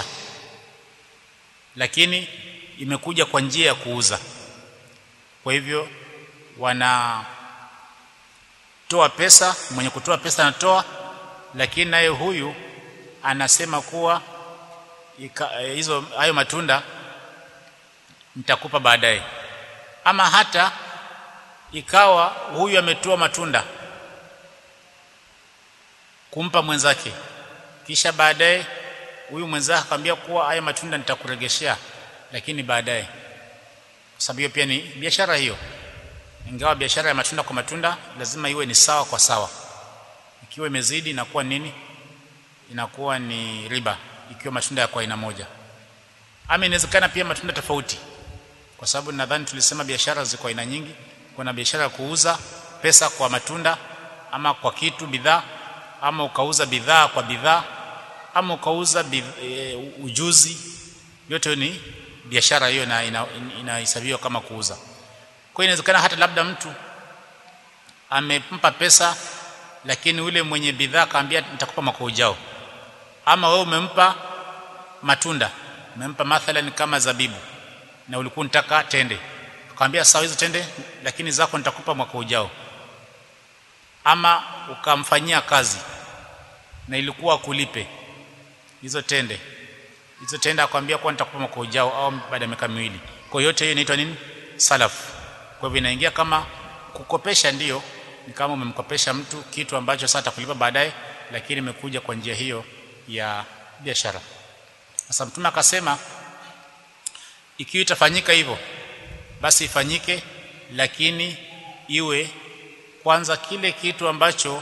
lakini imekuja kwa njia ya kuuza kwa hivyo wana toa pesa mwenye kutoa pesa anatoa lakini naye huyu anasema kuwa hizo hayo matunda nitakupa baadaye ama hata ikawa huyu ametoa matunda kumpa mwenzake kisha baadaye huyu mwenzake akamwambia kuwa haya matunda nitakuregeshea lakini baadaye kwa sababu hiyo pia ni biashara hiyo ingawa biashara ya matunda kwa matunda lazima iwe ni sawa kwa sawa ikiwa imezidi inakuwa nini inakuwa ni riba ikiwa matunda ya kwa aina moja ama inawezekana pia matunda tofauti kwa sababu nadhani tulisema biashara ziko aina nyingi kuna biashara ya kuuza pesa kwa matunda ama kwa kitu bidhaa ama ukauza bidhaa kwa bidhaa ama ukauza e, ujuzi yote ni biashara hiyo na inahesabiwa ina kama kuuza kwa hiyo inawezekana hata labda mtu amempa pesa lakini ule mwenye bidhaa kaambia nitakupa mwaka ujao ama wewe umempa matunda umempa mathalan kama zabibu na ulikuwa unataka tende akamwambia sawa hizo tende lakini zako nitakupa mwaka ujao ama ukamfanyia kazi na ilikuwa kulipe hizo tende hizo tende akwambia kwa nitakupa mwaka ujao au baada ya miaka miwili kwa yote hiyo inaitwa nini salaf kwa hivyo inaingia kama kukopesha ndiyo ni kama umemkopesha mtu kitu ambacho sasa atakulipa baadaye lakini imekuja kwa njia hiyo ya biashara sasa mtume akasema ikiwa itafanyika hivyo basi ifanyike lakini iwe kwanza kile kitu ambacho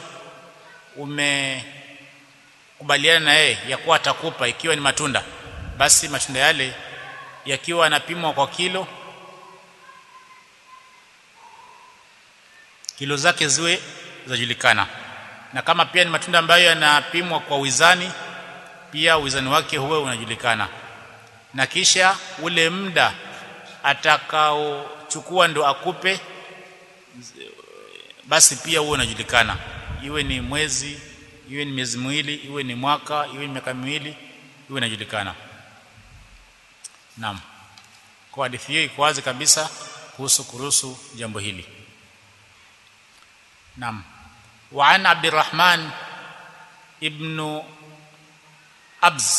umekubaliana na yeye ya kuwa atakupa ikiwa ni matunda basi matunda yale yakiwa yanapimwa kwa kilo kilo zake ziwe zajulikana na kama pia ni matunda ambayo yanapimwa kwa wizani pia wizani wake huwe unajulikana na kisha ule muda atakaochukua ndo akupe basi pia huwe unajulikana iwe ni mwezi iwe ni miezi miwili iwe ni mwaka iwe ni miaka miwili iwe inajulikana naam kwa hadithi hiyo iko wazi kabisa kuhusu kuruhusu jambo hili naam wa an abdurrahman ibn abz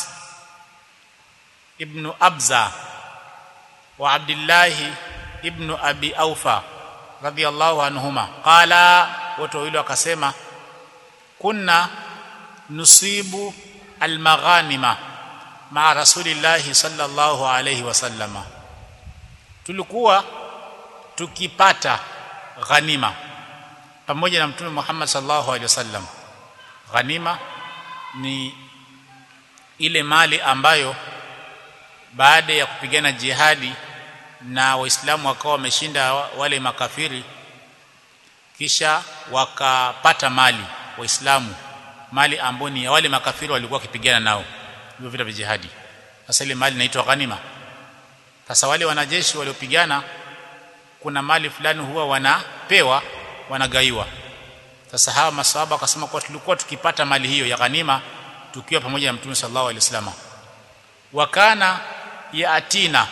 ibn abza wa abdullah ibn abi aufa radiyallahu anhuma qala wote wawili wakasema kunna nusibu almaghanima maa rasulillahi sallallahu alayhi wasallama tulikuwa tukipata ghanima pamoja na mtume Muhammad sallallahu alaihi wasallam ghanima ni ile mali ambayo baada ya kupigana jihadi na waislamu wakawa wameshinda wale makafiri kisha wakapata mali waislamu mali ambayo ni ya wale makafiri walikuwa wakipigana nao hivyo vita vya jihadi sasa ile mali inaitwa ghanima sasa wale wanajeshi waliopigana kuna mali fulani huwa wanapewa wanagaiwa sasa hawa maswahaba wakasema kwa tulikuwa tukipata mali hiyo ya ghanima tukiwa pamoja na mtume sallallahu alaihi wasallam wakana yaatina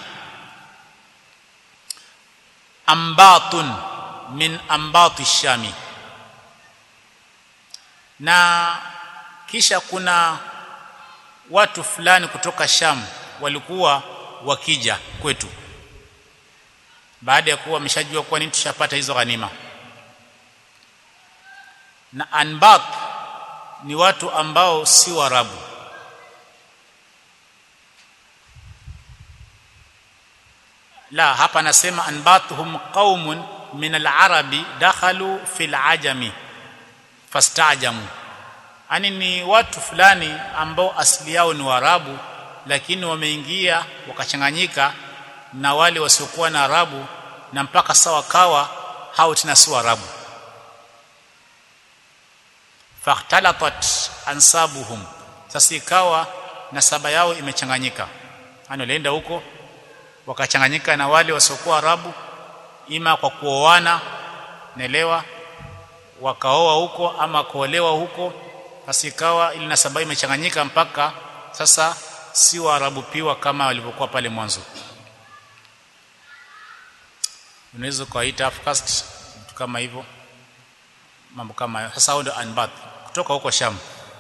ambatun min ambati shami na kisha kuna watu fulani kutoka Sham walikuwa wakija kwetu baada ya kuwa wameshajua kwa nini tushapata hizo ghanima na anbat ni watu ambao si warabu la hapa nasema anbatuhum qaumun min al-arabi dakhalu fil ajami fastajamu ani ni watu fulani ambao asili yao ni warabu lakini wameingia wakachanganyika na wale wasiokuwa na arabu na mpaka sawa kawa hao tena si warabu fahtalatat ansabuhum sasa ikawa nasaba yao imechanganyika yani walienda huko wakachanganyika na wale wasiokuwa arabu ima kwa kuoana naelewa wakaoa huko ama kuolewa huko basi ikawa ili nasaba imechanganyika mpaka sasa si waarabu piwa kama walivyokuwa pale mwanzo unaweza kuita caste vitu kama hivyo mambo kama hayo sasa hao ndio anbath kutoka huko Sham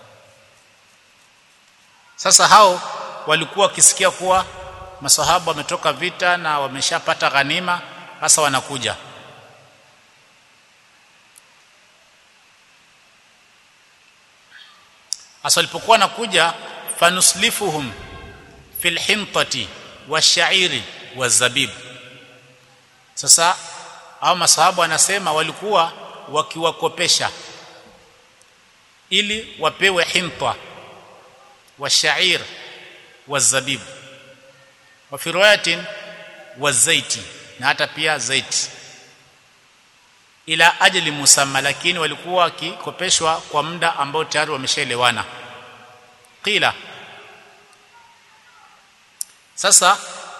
sasa hao walikuwa wakisikia kuwa masahaba wametoka vita na wameshapata ghanima sasa wanakuja Asa walipokuwa nakuja fanuslifuhum fil hintati washairi wazabib sasa hao masahabu wanasema walikuwa wakiwakopesha ili wapewe hinta washair wazabib wa fi riwayatin wazaiti na hata pia zaiti ila ajali musamma lakini walikuwa wakikopeshwa kwa muda ambao tayari wameshaelewana qila sasa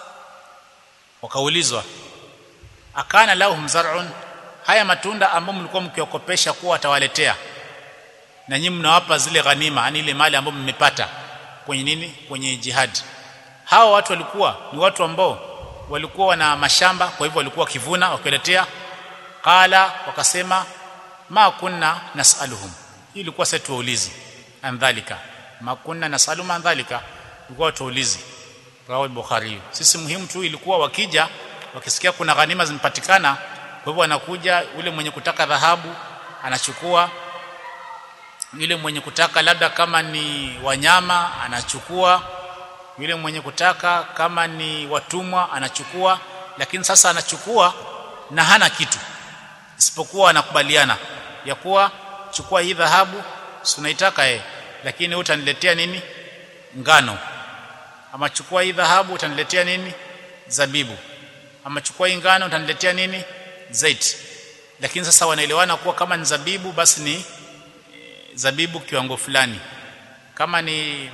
wakaulizwa akana lahum zar'un haya matunda ambao mlikuwa mkiwakopesha kuwa watawaletea na nyinyi mnawapa zile ghanima yani ile mali ambayo mmepata kwenye nini kwenye jihad hawa watu walikuwa ni watu ambao walikuwa wana mashamba kwa hivyo walikuwa wakivuna wakiletea qala wakasema ma kunna nasaluhum hii ilikuwa sasa tuwaulizi andhalika ma kunna nasaluhum andhalika ilikuwa tuwaulizi rawi bukhari sisi muhimu tu ilikuwa wakija wakisikia kuna ghanima zimepatikana kwa hivyo anakuja yule mwenye kutaka dhahabu anachukua yule mwenye kutaka labda kama ni wanyama anachukua yule mwenye kutaka kama ni watumwa anachukua lakini sasa anachukua na hana kitu isipokuwa anakubaliana ya kuwa chukua hii dhahabu si unaitaka eh lakini utaniletea nini ngano ama chukua hii dhahabu utaniletea nini zabibu ama chukua hii ngano utaniletea nini zait lakini sasa wanaelewana kuwa kama ni zabibu basi ni e, zabibu kiwango fulani kama ni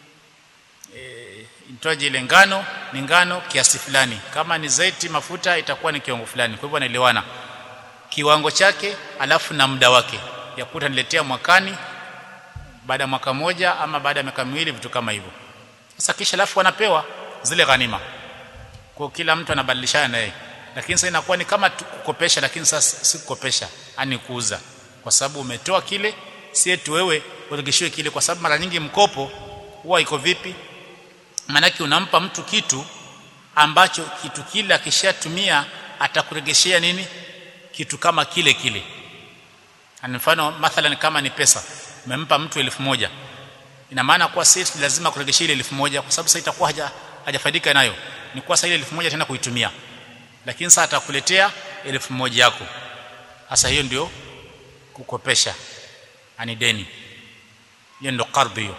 e, itoaje ile ngano ni ngano kiasi fulani kama ni zaiti mafuta itakuwa ni kiwango fulani kwa hivyo wanaelewana kiwango chake alafu na muda wake ya kuta niletea mwakani baada ya mwaka moja ama baada ya miaka miwili vitu kama hivyo sasa kisha alafu wanapewa zile ghanima kwa kila mtu anabadilishana naye lakini sasa inakuwa ni kama kukopesha lakini sasa si kukopesha ani kuuza kwa sababu umetoa kile si eti wewe uregeshiwe kile kwa sababu mara nyingi mkopo huwa iko vipi maanake unampa mtu kitu ambacho kitu kile akishatumia atakuregeshea nini kitu kama kile kile Ani mfano mathalan kama ni pesa umempa mtu elfu moja ina maana kuwa sisi lazima kuregeshea ile elfu moja kwa sababu sasa itakuwa haja hajafaidika nayo ni kuwa sasa ile elfu moja tena kuitumia lakini sasa atakuletea elfu moja yako sasa hiyo ndio kukopesha ani deni hiyo ndio qardhi hiyo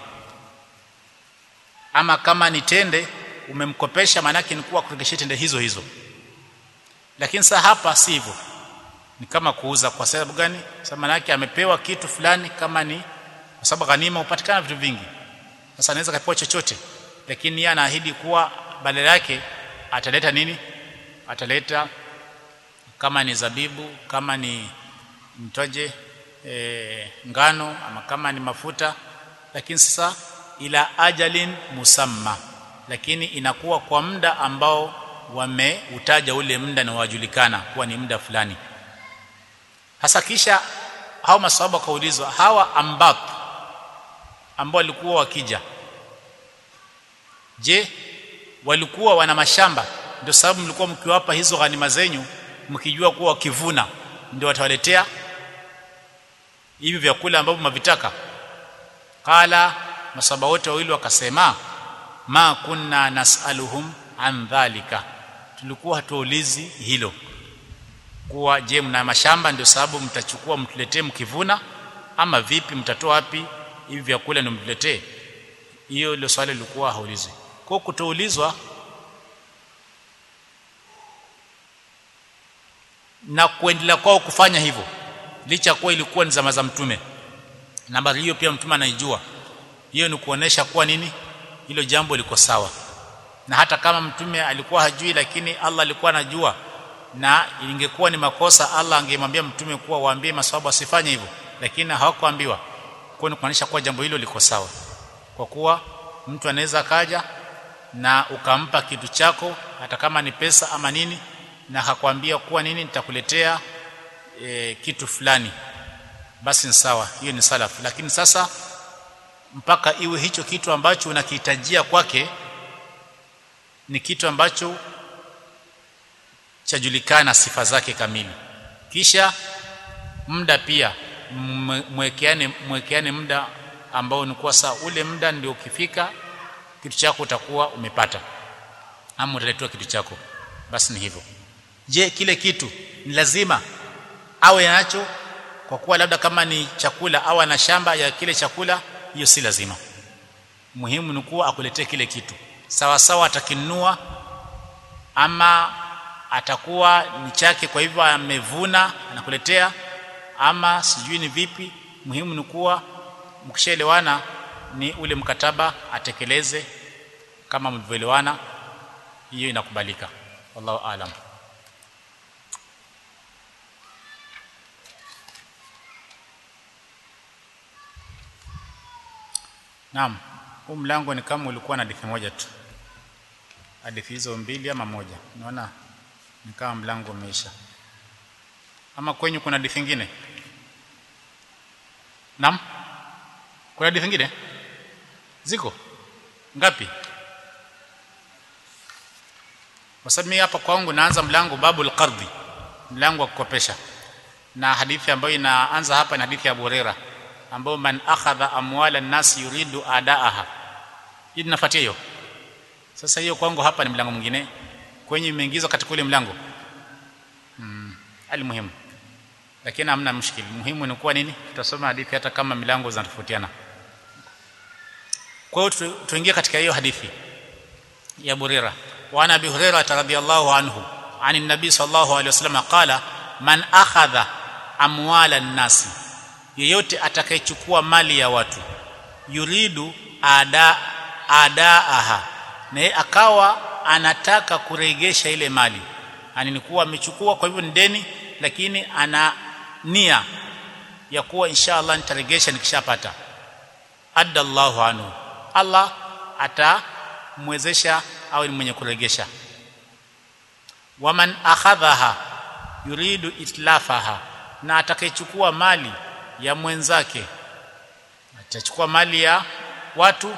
ama kama ni tende umemkopesha maanake ni kuwa kuregeshea tende hizo hizo lakini sasa hapa si hivyo ni kama kuuza kwa sababu gani sababu maana amepewa kitu fulani kama ni kwa sababu ghanima hupatikana vitu vingi sasa anaweza kapewa chochote lakini yeye anaahidi kuwa badala yake ataleta nini ataleta kama ni zabibu kama ni mtoje e, ngano ama kama ni mafuta lakini sasa ila ajalin musamma lakini inakuwa kwa muda ambao wameutaja ule muda na wajulikana kuwa ni muda fulani hasa kisha hao maswahaba wakaulizwa hawa ambapo ambao walikuwa wakija je walikuwa wana mashamba ndio sababu mlikuwa mkiwapa hizo ghanima zenyu mkijua kuwa wakivuna ndio watawaletea hivi vyakula ambavyo mavitaka qala masaba wote wawili wakasema ma kunna nasaluhum an dhalika tulikuwa hatuulizi hilo kuwa je mna mashamba ndio sababu mtachukua mtuletee mkivuna ama vipi mtatoa wapi hivi vyakula ndio mtuletee hiyo ile swali lilikuwa haulizwi kwa kutoulizwa na kuendelea kwao kufanya hivyo licha kuwa ilikuwa ni zama za mtume nambari hiyo pia mtume anaijua hiyo ni kuonesha kuwa nini hilo jambo liko sawa na hata kama mtume alikuwa hajui lakini Allah alikuwa anajua na ingekuwa ni makosa Allah angemwambia mtume kuwa waambie maswahaba wasifanye hivyo lakini hawakuambiwa kwa ni kuonesha kuwa jambo hilo liko sawa kwa kuwa mtu anaweza kaja na ukampa kitu chako hata kama ni pesa ama nini na hakwambia kuwa nini nitakuletea e, kitu fulani basi ni sawa hiyo ni salafu lakini sasa mpaka iwe hicho kitu ambacho unakihitajia kwake ni kitu ambacho chajulikana sifa zake kamili kisha muda pia mwekeane mwekeane muda ambao ni kuwa saa ule muda ndio ukifika kitu chako utakuwa umepata ama utaletewa kitu chako basi ni hivyo je kile kitu ni lazima awe nacho kwa kuwa labda kama ni chakula au ana shamba ya kile chakula hiyo si lazima muhimu ni kuwa akuletee kile kitu sawa sawa atakinunua ama atakuwa ni chake kwa hivyo amevuna anakuletea ama sijui ni vipi muhimu ni kuwa mkishaelewana ni ule mkataba atekeleze kama mlivyoelewana hiyo inakubalika wallahu aalam Naam, huu mlango ni kama ulikuwa na hadithi moja tu. Hadithi hizo mbili ama moja. Naona ni kama mlango umeisha. Ama kwenyu kuna hadithi nyingine? Naam. Kuna hadithi nyingine? Ziko? Ngapi? Kwa sababu mimi hapa kwangu naanza mlango babul qardhi, mlango wa kukopesha. Na hadithi ambayo inaanza hapa ni hadithi ya Abu Hurairah ambao man akhadha amwala nasi yuridu adaaha hii tunafuatia hiyo sasa hiyo kwangu hapa ni mlango mwingine kwenye imeingizwa katika ule mlango mm, ali muhimu lakini hamna mshikili muhimu ni kuwa nini tutasoma hadithi hata kama milango zinatofautiana kwa hiyo tuingie katika hiyo hadithi ya Burira wa ana bi Hurairah radhiyallahu anhu ani nabii sallallahu alaihi wasallam qala man akhadha amwala nasi yeyote atakayechukua mali ya watu yuridu ada adaaha na akawa anataka kuregesha ile mali ani ni kuwa amechukua kwa hivyo ni deni lakini ana nia ya kuwa inshallah nitaregesha nikishapata adda Allahu anhu Allah atamwezesha au ni mwenye kuregesha waman akhadhaha yuridu itlafaha na atakayechukua mali ya mwenzake atachukua mali ya watu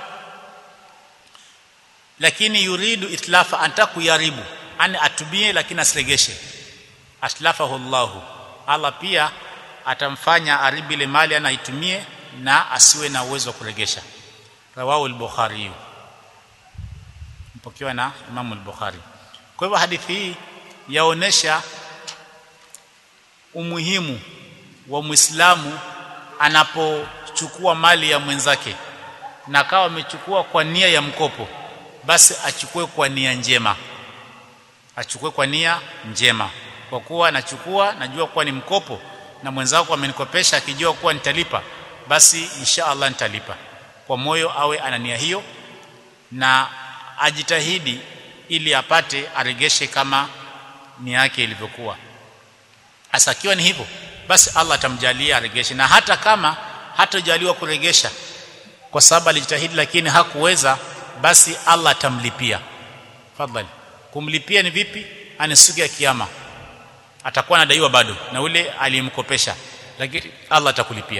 lakini yuridu itlafa anataka kuyaribu ani atumie lakini asiregeshe atlafahu Allah Allah pia atamfanya aribu ile mali anaitumie na asiwe na uwezo wa kuregesha rawahu al-bukhari mpokewa na Imam al-Bukhari kwa hivyo hadithi hii yaonesha umuhimu wa Muislamu anapochukua mali ya mwenzake na akawa amechukua kwa nia ya mkopo basi achukue kwa nia njema achukue kwa nia njema kwa kuwa anachukua najua kuwa ni mkopo na mwenzako amenikopesha akijua kuwa nitalipa basi insha Allah nitalipa kwa moyo awe ana nia hiyo na ajitahidi ili apate aregeshe kama nia yake ilivyokuwa asakiwa ni hivyo basi Allah atamjalia aregeshe na hata kama hatojaliwa kuregesha kwa sababu alijitahidi lakini hakuweza basi Allah atamlipia fadhali kumlipia ni vipi ani siku ya kiyama atakuwa anadaiwa bado na ule aliyemkopesha lakini Allah atakulipia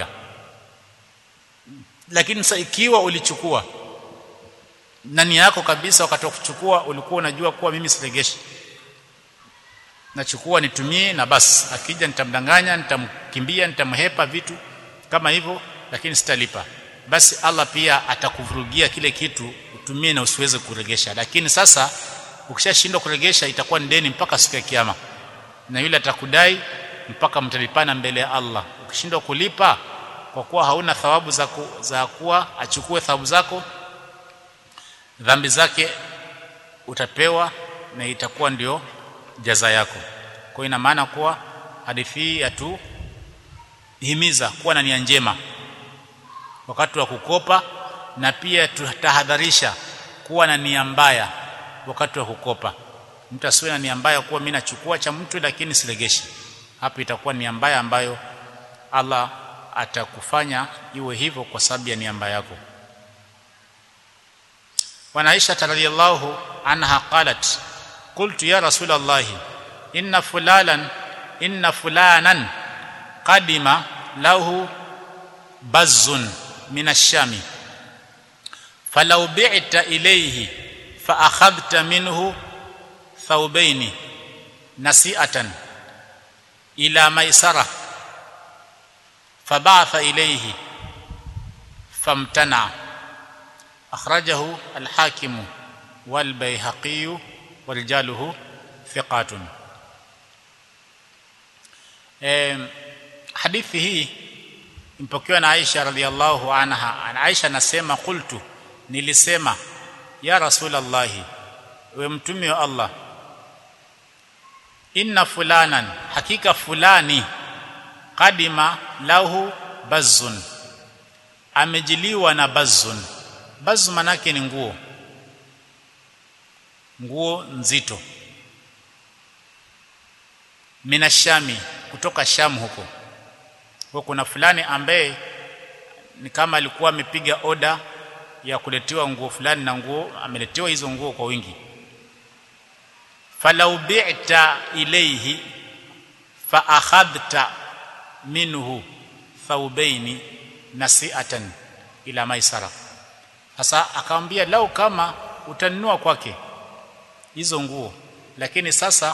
lakini sasa ikiwa ulichukua na nia yako kabisa wakati wa kuchukua ulikuwa unajua kuwa mimi siregeshi nachukua nitumie na basi akija nitamdanganya nitamkimbia nitamhepa vitu kama hivyo lakini sitalipa basi Allah pia atakuvurugia kile kitu utumie na usiweze kuregesha lakini sasa ukishashindwa kuregesha itakuwa ni deni mpaka siku ya kiyama na yule atakudai mpaka mtalipana mbele ya Allah ukishindwa kulipa kwa kuwa hauna thawabu za, ku, za kuwa achukue thawabu zako dhambi zake utapewa na itakuwa ndio jaza yako kwa ina maana kuwa hadithi hii yatu himiza kuwa na nia njema wakati wa kukopa na pia tutahadharisha kuwa na nia mbaya wakati wa kukopa mtu asiwe na nia mbaya kuwa mimi nachukua cha mtu lakini siregeshi hapo itakuwa nia mbaya ambayo Allah atakufanya iwe hivyo kwa sababu ya nia mbaya yako wa Aisha radhiyallahu anha qalat qultu ya rasul Allah inna fulanan inna fulanan qadima lahu bazzun min ash-shami falau bi'ta ilayhi fa akhadhta minhu thawbaini nasi'atan ila maisara فبعث إليه famtana akhrajahu al-hakim wal bayhaqi warijaluhu thiqatun eh hadithi hii impokewa na Aisha radhiallahu anha Aisha anasema qultu nilisema ya rasulullah we mtume wa Allah inna fulanan hakika fulani kadima lahu bazzun amejiliwa na bazzun bazzu manake ni nguo nguo nzito minashami kutoka sham huko kwa kuna fulani ambaye ni kama alikuwa amepiga oda ya kuletewa nguo fulani na nguo ameletewa hizo nguo kwa wingi falau bi'ta ilayhi fa akhadhta minhu thawbaini nasi'atan ila maisara sasa akamwambia lau kama utanunua kwake hizo nguo lakini sasa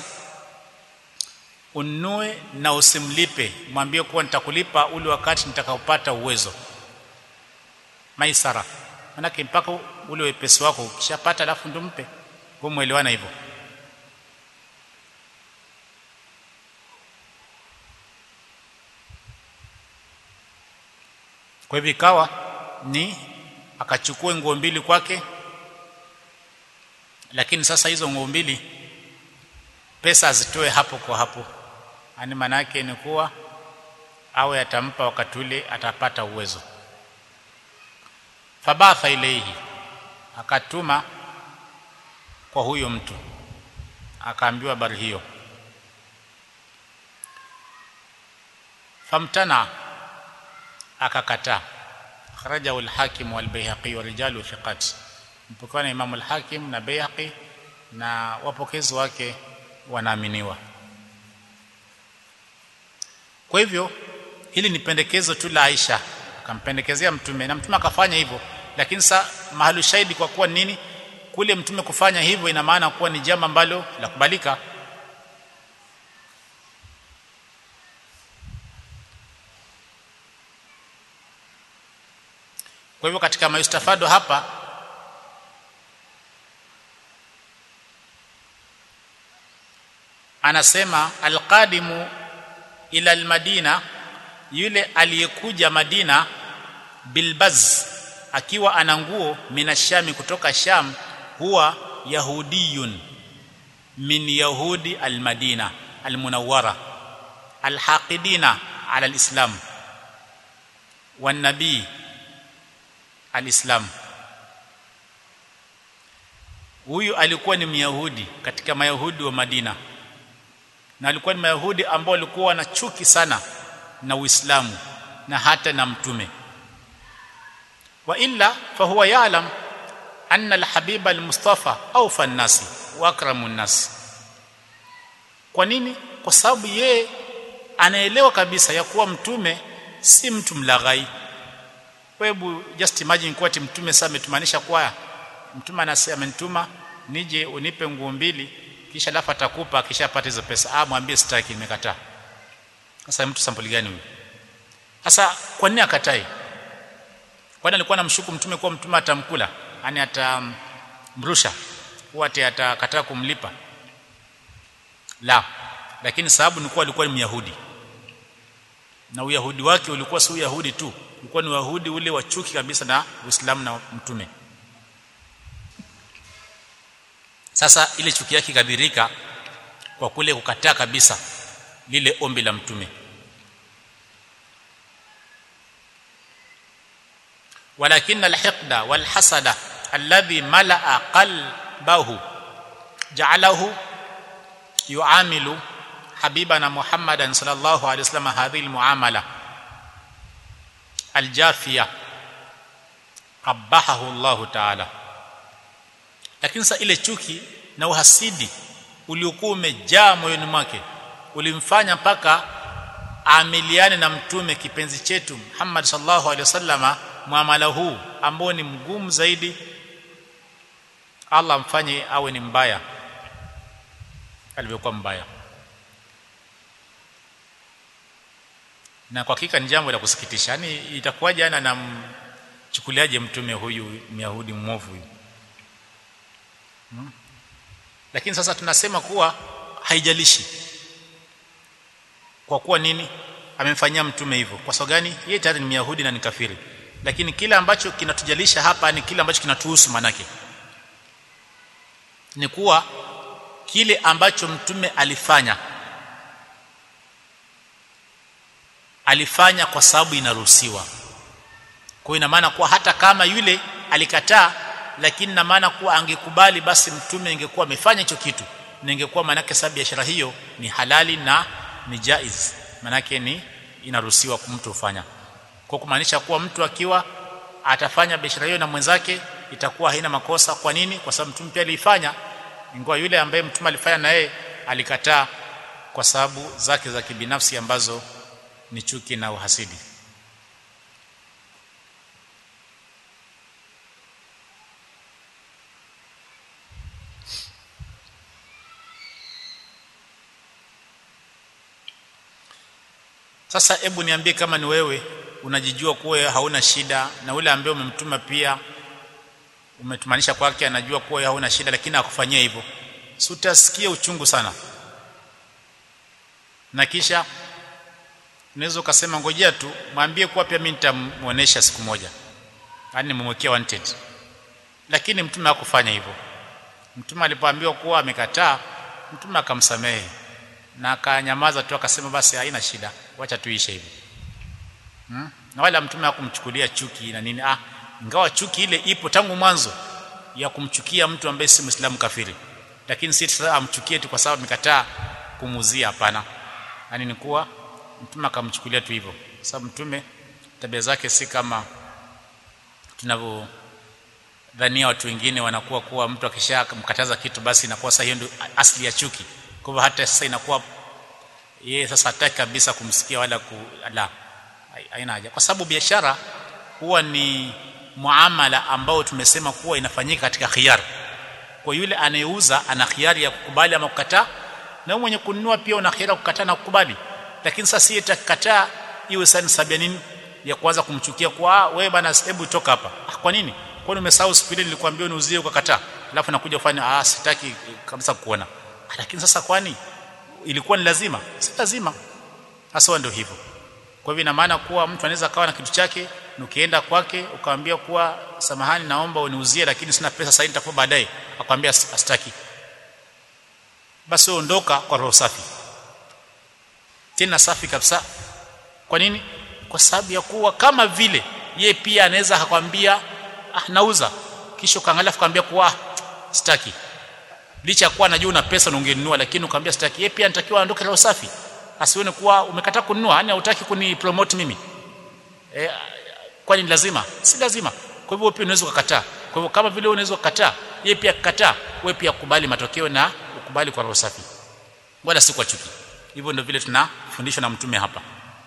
ununue na usimlipe mwambie kuwa nitakulipa ule wakati nitakaopata uwezo maisara manake mpaka ule wepesi wako ukishapata alafu ndo mpe kwa muelewana hivyo kwa hivyo ikawa ni akachukua nguo mbili kwake lakini sasa hizo nguo mbili pesa azitoe hapo kwa hapo yani maana yake ni kuwa awe atampa wakati ule atapata uwezo fabatha ilayhi akatuma kwa huyo mtu akaambiwa habari hiyo famtana akakataa kharajahu al-hakim wal-bayhaqi wa rijalu thiqat mpokea na imam al-hakim na bayhaqi na wapokezi wake wanaaminiwa kwa hivyo hili ni pendekezo tu la Aisha akampendekezea mtume na mtume akafanya hivyo lakini sa mahali shahidi kwa kuwa nini kule mtume kufanya hivyo ina maana kuwa ni jambo ambalo la kubalika kwa hivyo katika maistafado hapa anasema alqadimu ila almadina yule aliyekuja Madina bilbaz akiwa ana nguo minashami kutoka Sham huwa yahudiyun min yahudi almadina almunawwara alhaqidina ala alislam wan nabii alislam huyu alikuwa ni myahudi katika mayahudi wa Madina na alikuwa ni mayahudi ambao walikuwa na chuki sana na Uislamu na hata na mtume wa illa fahuwa ya'lam anna alhabiba almustafa awfa an-nasi wa akramu an-nas kwa nini kwa sababu yeye anaelewa kabisa ya kuwa mtume si mtu mlaghai hebu just imagine kwa mtume sasa ametumanisha kwa mtume anasema amenituma nije unipe nguo mbili kisha alafu atakupa akishapata hizo pesa ah mwambie sitaki nimekataa sasa mtu sampuli gani huyu sasa kwa nini akatai kwani alikuwa anamshuku mtume kuwa mtume atamkula yani atamrusha huwa atakataa kumlipa la lakini sababu ni kuwa alikuwa ni myahudi na uyahudi wake ulikuwa si uyahudi tu ulikuwa ni uyahudi ule wa chuki kabisa na uislamu na mtume sasa ile chuki yake ikadhirika kwa kule kukataa kabisa lile ombi la mtume walakin alhiqda walhasada alladhi malaa qalbahu ja'alahu yu'amilu habibana muhammadan sallallahu alayhi wasallam hadhihi almuamala aljafiya qabahahu Allah ta'ala lakini sasa ile chuki na uhasidi uliokuwa umejaa moyoni mwake ulimfanya mpaka amiliane na mtume kipenzi chetu Muhammad sallallahu alaihi wasallama muamala huu ambao ni mgumu zaidi Allah mfanye awe ni mbaya alivyokuwa mbaya na kwa hakika ni jambo la kusikitisha yani itakuwaje ana chukuliaje mtume huyu myahudi mwovu huyu hmm? lakini sasa tunasema kuwa haijalishi kwa kuwa nini amemfanyia mtume hivyo kwa sababu gani yeye tayari ni myahudi na ni kafiri lakini kile ambacho kinatujalisha hapa ni kile ambacho kinatuhusu manake ni kuwa kile ambacho mtume alifanya alifanya kwa sababu inaruhusiwa kwa ina maana kuwa hata kama yule alikataa lakini na maana kuwa angekubali basi mtume ingekuwa amefanya hicho kitu na ingekuwa manake sababu biashara hiyo ni halali na ni jaiz manake ni inaruhusiwa mtu kufanya kwa kumaanisha kuwa mtu akiwa atafanya biashara hiyo na mwenzake itakuwa haina makosa kwa nini kwa sababu mtume pia aliifanya ingawa yule ambaye mtume alifanya na yeye alikataa kwa sababu zake za kibinafsi ambazo ni chuki na uhasidi sasa hebu niambie kama ni wewe unajijua kuwa hauna shida na ule ambaye umemtuma pia umetumanisha kwake anajua kuwa hauna shida lakini akufanyia hivyo si utasikia uchungu sana na kisha unaweza ukasema ngojea tu mwambie kuwa pia mimi nitamuonesha siku moja yani nimemwekea wanted lakini mtume hakufanya hivyo mtume alipoambiwa kuwa amekataa mtume akamsamehe na akanyamaza tu akasema basi haina shida wacha tuishe hivi hmm? na wala mtume hakumchukulia chuki na nini ah ingawa chuki ile ipo tangu mwanzo ya kumchukia mtu ambaye si muislamu kafiri lakini si sasa amchukie tu kwa sababu amekataa kumuzia hapana yani ni kuwa mtume akamchukulia tu hivyo sababu mtume tabia zake si kama tunavyo dhania watu wengine wanakuwa kuwa mtu akishamkataza kitu basi inakuwa sasa hiyo ndio asli ya chuki kwa hivyo hata sasa inakuwa yeye sasa hataki kabisa kumsikia wala ku la haina haja kwa sababu biashara huwa ni muamala ambao tumesema kuwa inafanyika katika khiyar kwa yule anayeuza ana khiari ya kukubali ama kukataa na mwenye kununua pia una khiari ya kukataa na kukubali lakini sasa si itakataa iwe sasa sabia nini ya kuanza kumchukia kwa wewe bana hebu toka hapa ah, kwa nini kwani umesahau siku ile nilikwambia uniuzie ukakataa alafu nakuja kufanya ah sitaki kabisa kuona lakini sasa kwani ilikuwa ni lazima si lazima hasa ndio hivyo kwa hivyo ina maana kuwa mtu anaweza kawa na kitu chake ukienda kwake ukamwambia kuwa samahani naomba uniuzie lakini sina pesa sasa nitakupa baadaye akwambia astaki basi ondoka kwa roho safi tena safi kabisa kwa nini kwa sababu ya kuwa kama vile ye pia anaweza akwambia ah nauza kisha ukaangalia akwambia kuwa ah, sitaki licha kuwa najua una pesa na ungenunua lakini ukamwambia sitaki yeye pia anatakiwa aondoke roho safi asione kuwa umekataa kununua yani hutaki kuni promote mimi e, kwani lazima si lazima kwa hivyo pia unaweza kukataa kwa hivyo kama vile unaweza kukataa yeye pia kukataa wewe pia kubali matokeo na ukubali kwa roho safi wala si kwa chuki hivyo ndio vile tunafundishwa na mtume hapa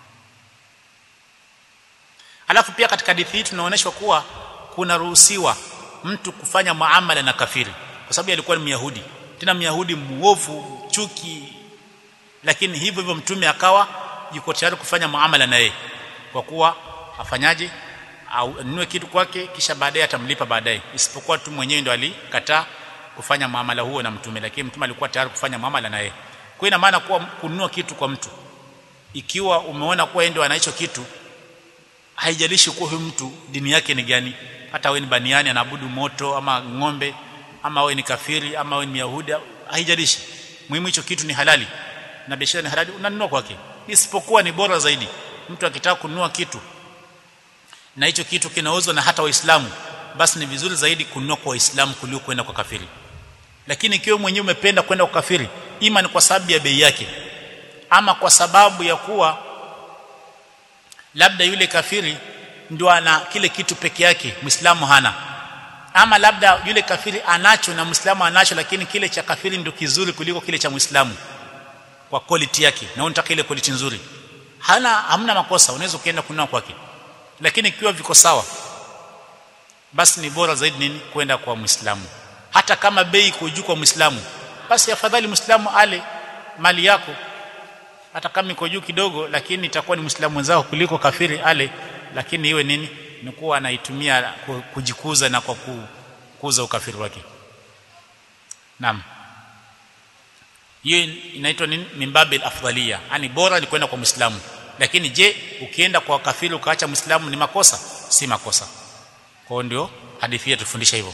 alafu pia katika hadithi hii tunaonyeshwa kuwa kuna ruhusiwa mtu kufanya muamala na kafiri kwa sababu alikuwa ni Myahudi tena Myahudi muovu chuki lakini hivyo hivyo mtume akawa yuko tayari kufanya muamala na yeye kwa kuwa afanyaje au anunue kitu kwake kisha baadaye atamlipa baadaye isipokuwa tu mwenyewe ndo alikataa kufanya muamala huo na mtume lakini mtume alikuwa tayari kufanya muamala na yeye kwa ina maana kuwa kununua kitu kwa mtu ikiwa umeona kuwa yeye ndio anaicho kitu haijalishi kuwa huyu mtu dini yake ni gani hata wewe ni baniani anaabudu moto ama ng'ombe ama wewe ni kafiri ama wewe ni Myahudi haijalishi muhimu hicho kitu ni halali na biashara ni halali unanunua kwake isipokuwa ni bora zaidi mtu akitaka kununua kitu na hicho kitu kinauzwa na hata waislamu basi ni vizuri zaidi kununua kwa waislamu kuliko kwenda kwa kafiri lakini ikiwa mwenyewe umependa kwenda kwa kafiri ima ni kwa sababu ya bei yake ama kwa sababu ya kuwa labda yule kafiri ndio ana kile kitu peke yake muislamu hana ama labda yule kafiri anacho na muislamu anacho lakini kile cha kafiri ndio kizuri kuliko kile cha muislamu kwa quality yake na unataka ile quality nzuri hana hamna makosa unaweza kuenda kununua kwake lakini ikiwa viko sawa basi ni bora zaidi nini kwenda kwa muislamu hata kama bei iko juu kwa muislamu basi afadhali muislamu ale mali yako hata kama iko juu kidogo lakini itakuwa ni muislamu wenzao kuliko kafiri ale lakini iwe nini ni kuwa anaitumia kujikuza na kwa kukuza ukafiri wake naam hiyo inaitwa nini mimbabil afdalia yani bora ni kwenda kwa muislamu lakini je ukienda kwa kafiri ukaacha muislamu ni makosa si makosa kwa ndio hadithi yetu tufundisha hivyo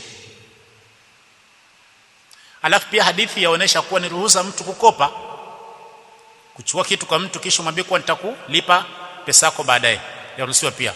alafu pia hadithi yaonesha kuwa ni ruhusa mtu kukopa kuchukua kitu kwa mtu kisha mwambie kuwa nitakulipa pesa yako baadaye yaruhusiwa pia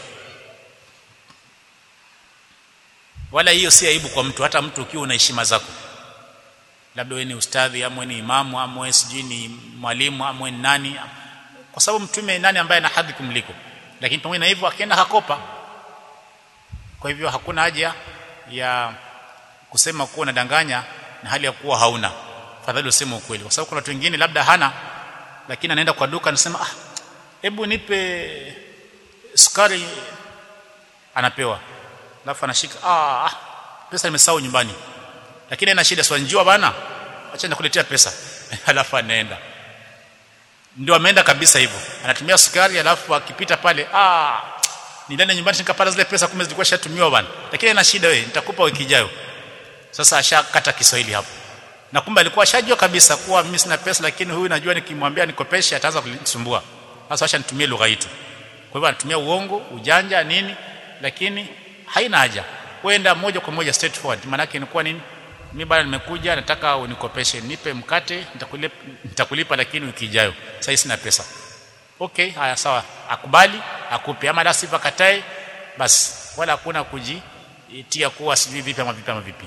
wala hiyo si aibu kwa mtu hata mtu ukiwa una heshima zako labda wewe ni ustadhi ama ni imamu ama wewe sijui ni mwalimu ama wewe ni nani kwa sababu mtume nani ambaye ana hadhi kumliko lakini pamoja na hivyo akaenda hakopa kwa hivyo hakuna haja ya kusema kuwa unadanganya na hali ya kuwa hauna fadhali useme ukweli kwa sababu kuna watu wengine labda hana lakini anaenda kwa duka anasema ah hebu nipe sukari anapewa alafu anashika ah pesa nimesahau nyumbani lakini ana shida sio bana acha nikuletea pesa alafu anaenda ndio ameenda kabisa hivyo anatumia sukari alafu akipita pale ah ni ndani nyumbani nikapata zile pesa kumbe zilikuwa shatumiwa bana lakini ana shida wewe nitakupa wiki ijayo sasa ashakata Kiswahili hapo na kumbe alikuwa ashajua kabisa kuwa mimi sina pesa lakini huyu najua nikimwambia nikopeshe ataanza kunisumbua sasa acha nitumie lugha yetu kwa hivyo anatumia uongo ujanja nini lakini haina haja kwenda moja kwa moja straight forward maana yake inakuwa nini mimi bana nimekuja nataka unikopeshe nipe mkate nitakulipa nitakulipa lakini wiki ijayo sasa sina pesa okay haya sawa akubali akupe ama la sifa katae basi wala hakuna kujitia kuwa sijui vipi ama vipi ama vipi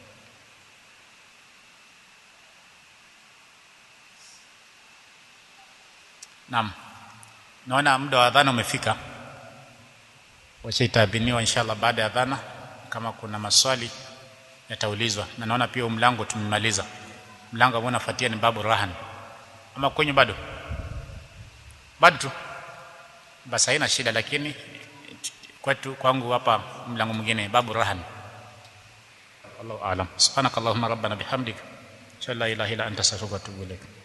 Naam. Naona muda wa adhana umefika. Wacha itaadhiniwa inshallah baada ya adhana kama kuna maswali yataulizwa. Na naona pia mlango tumemaliza. Mlango ambao unafuatia ni babu rahan. Ama kwenye bado? Bado tu. Basi haina shida lakini kwetu kwangu hapa mlango mwingine babu rahan. Allahu aalam. Subhanakallahumma rabbana bihamdika. Shalla ilaha illa anta astaghfiruka wa atubu ilaik.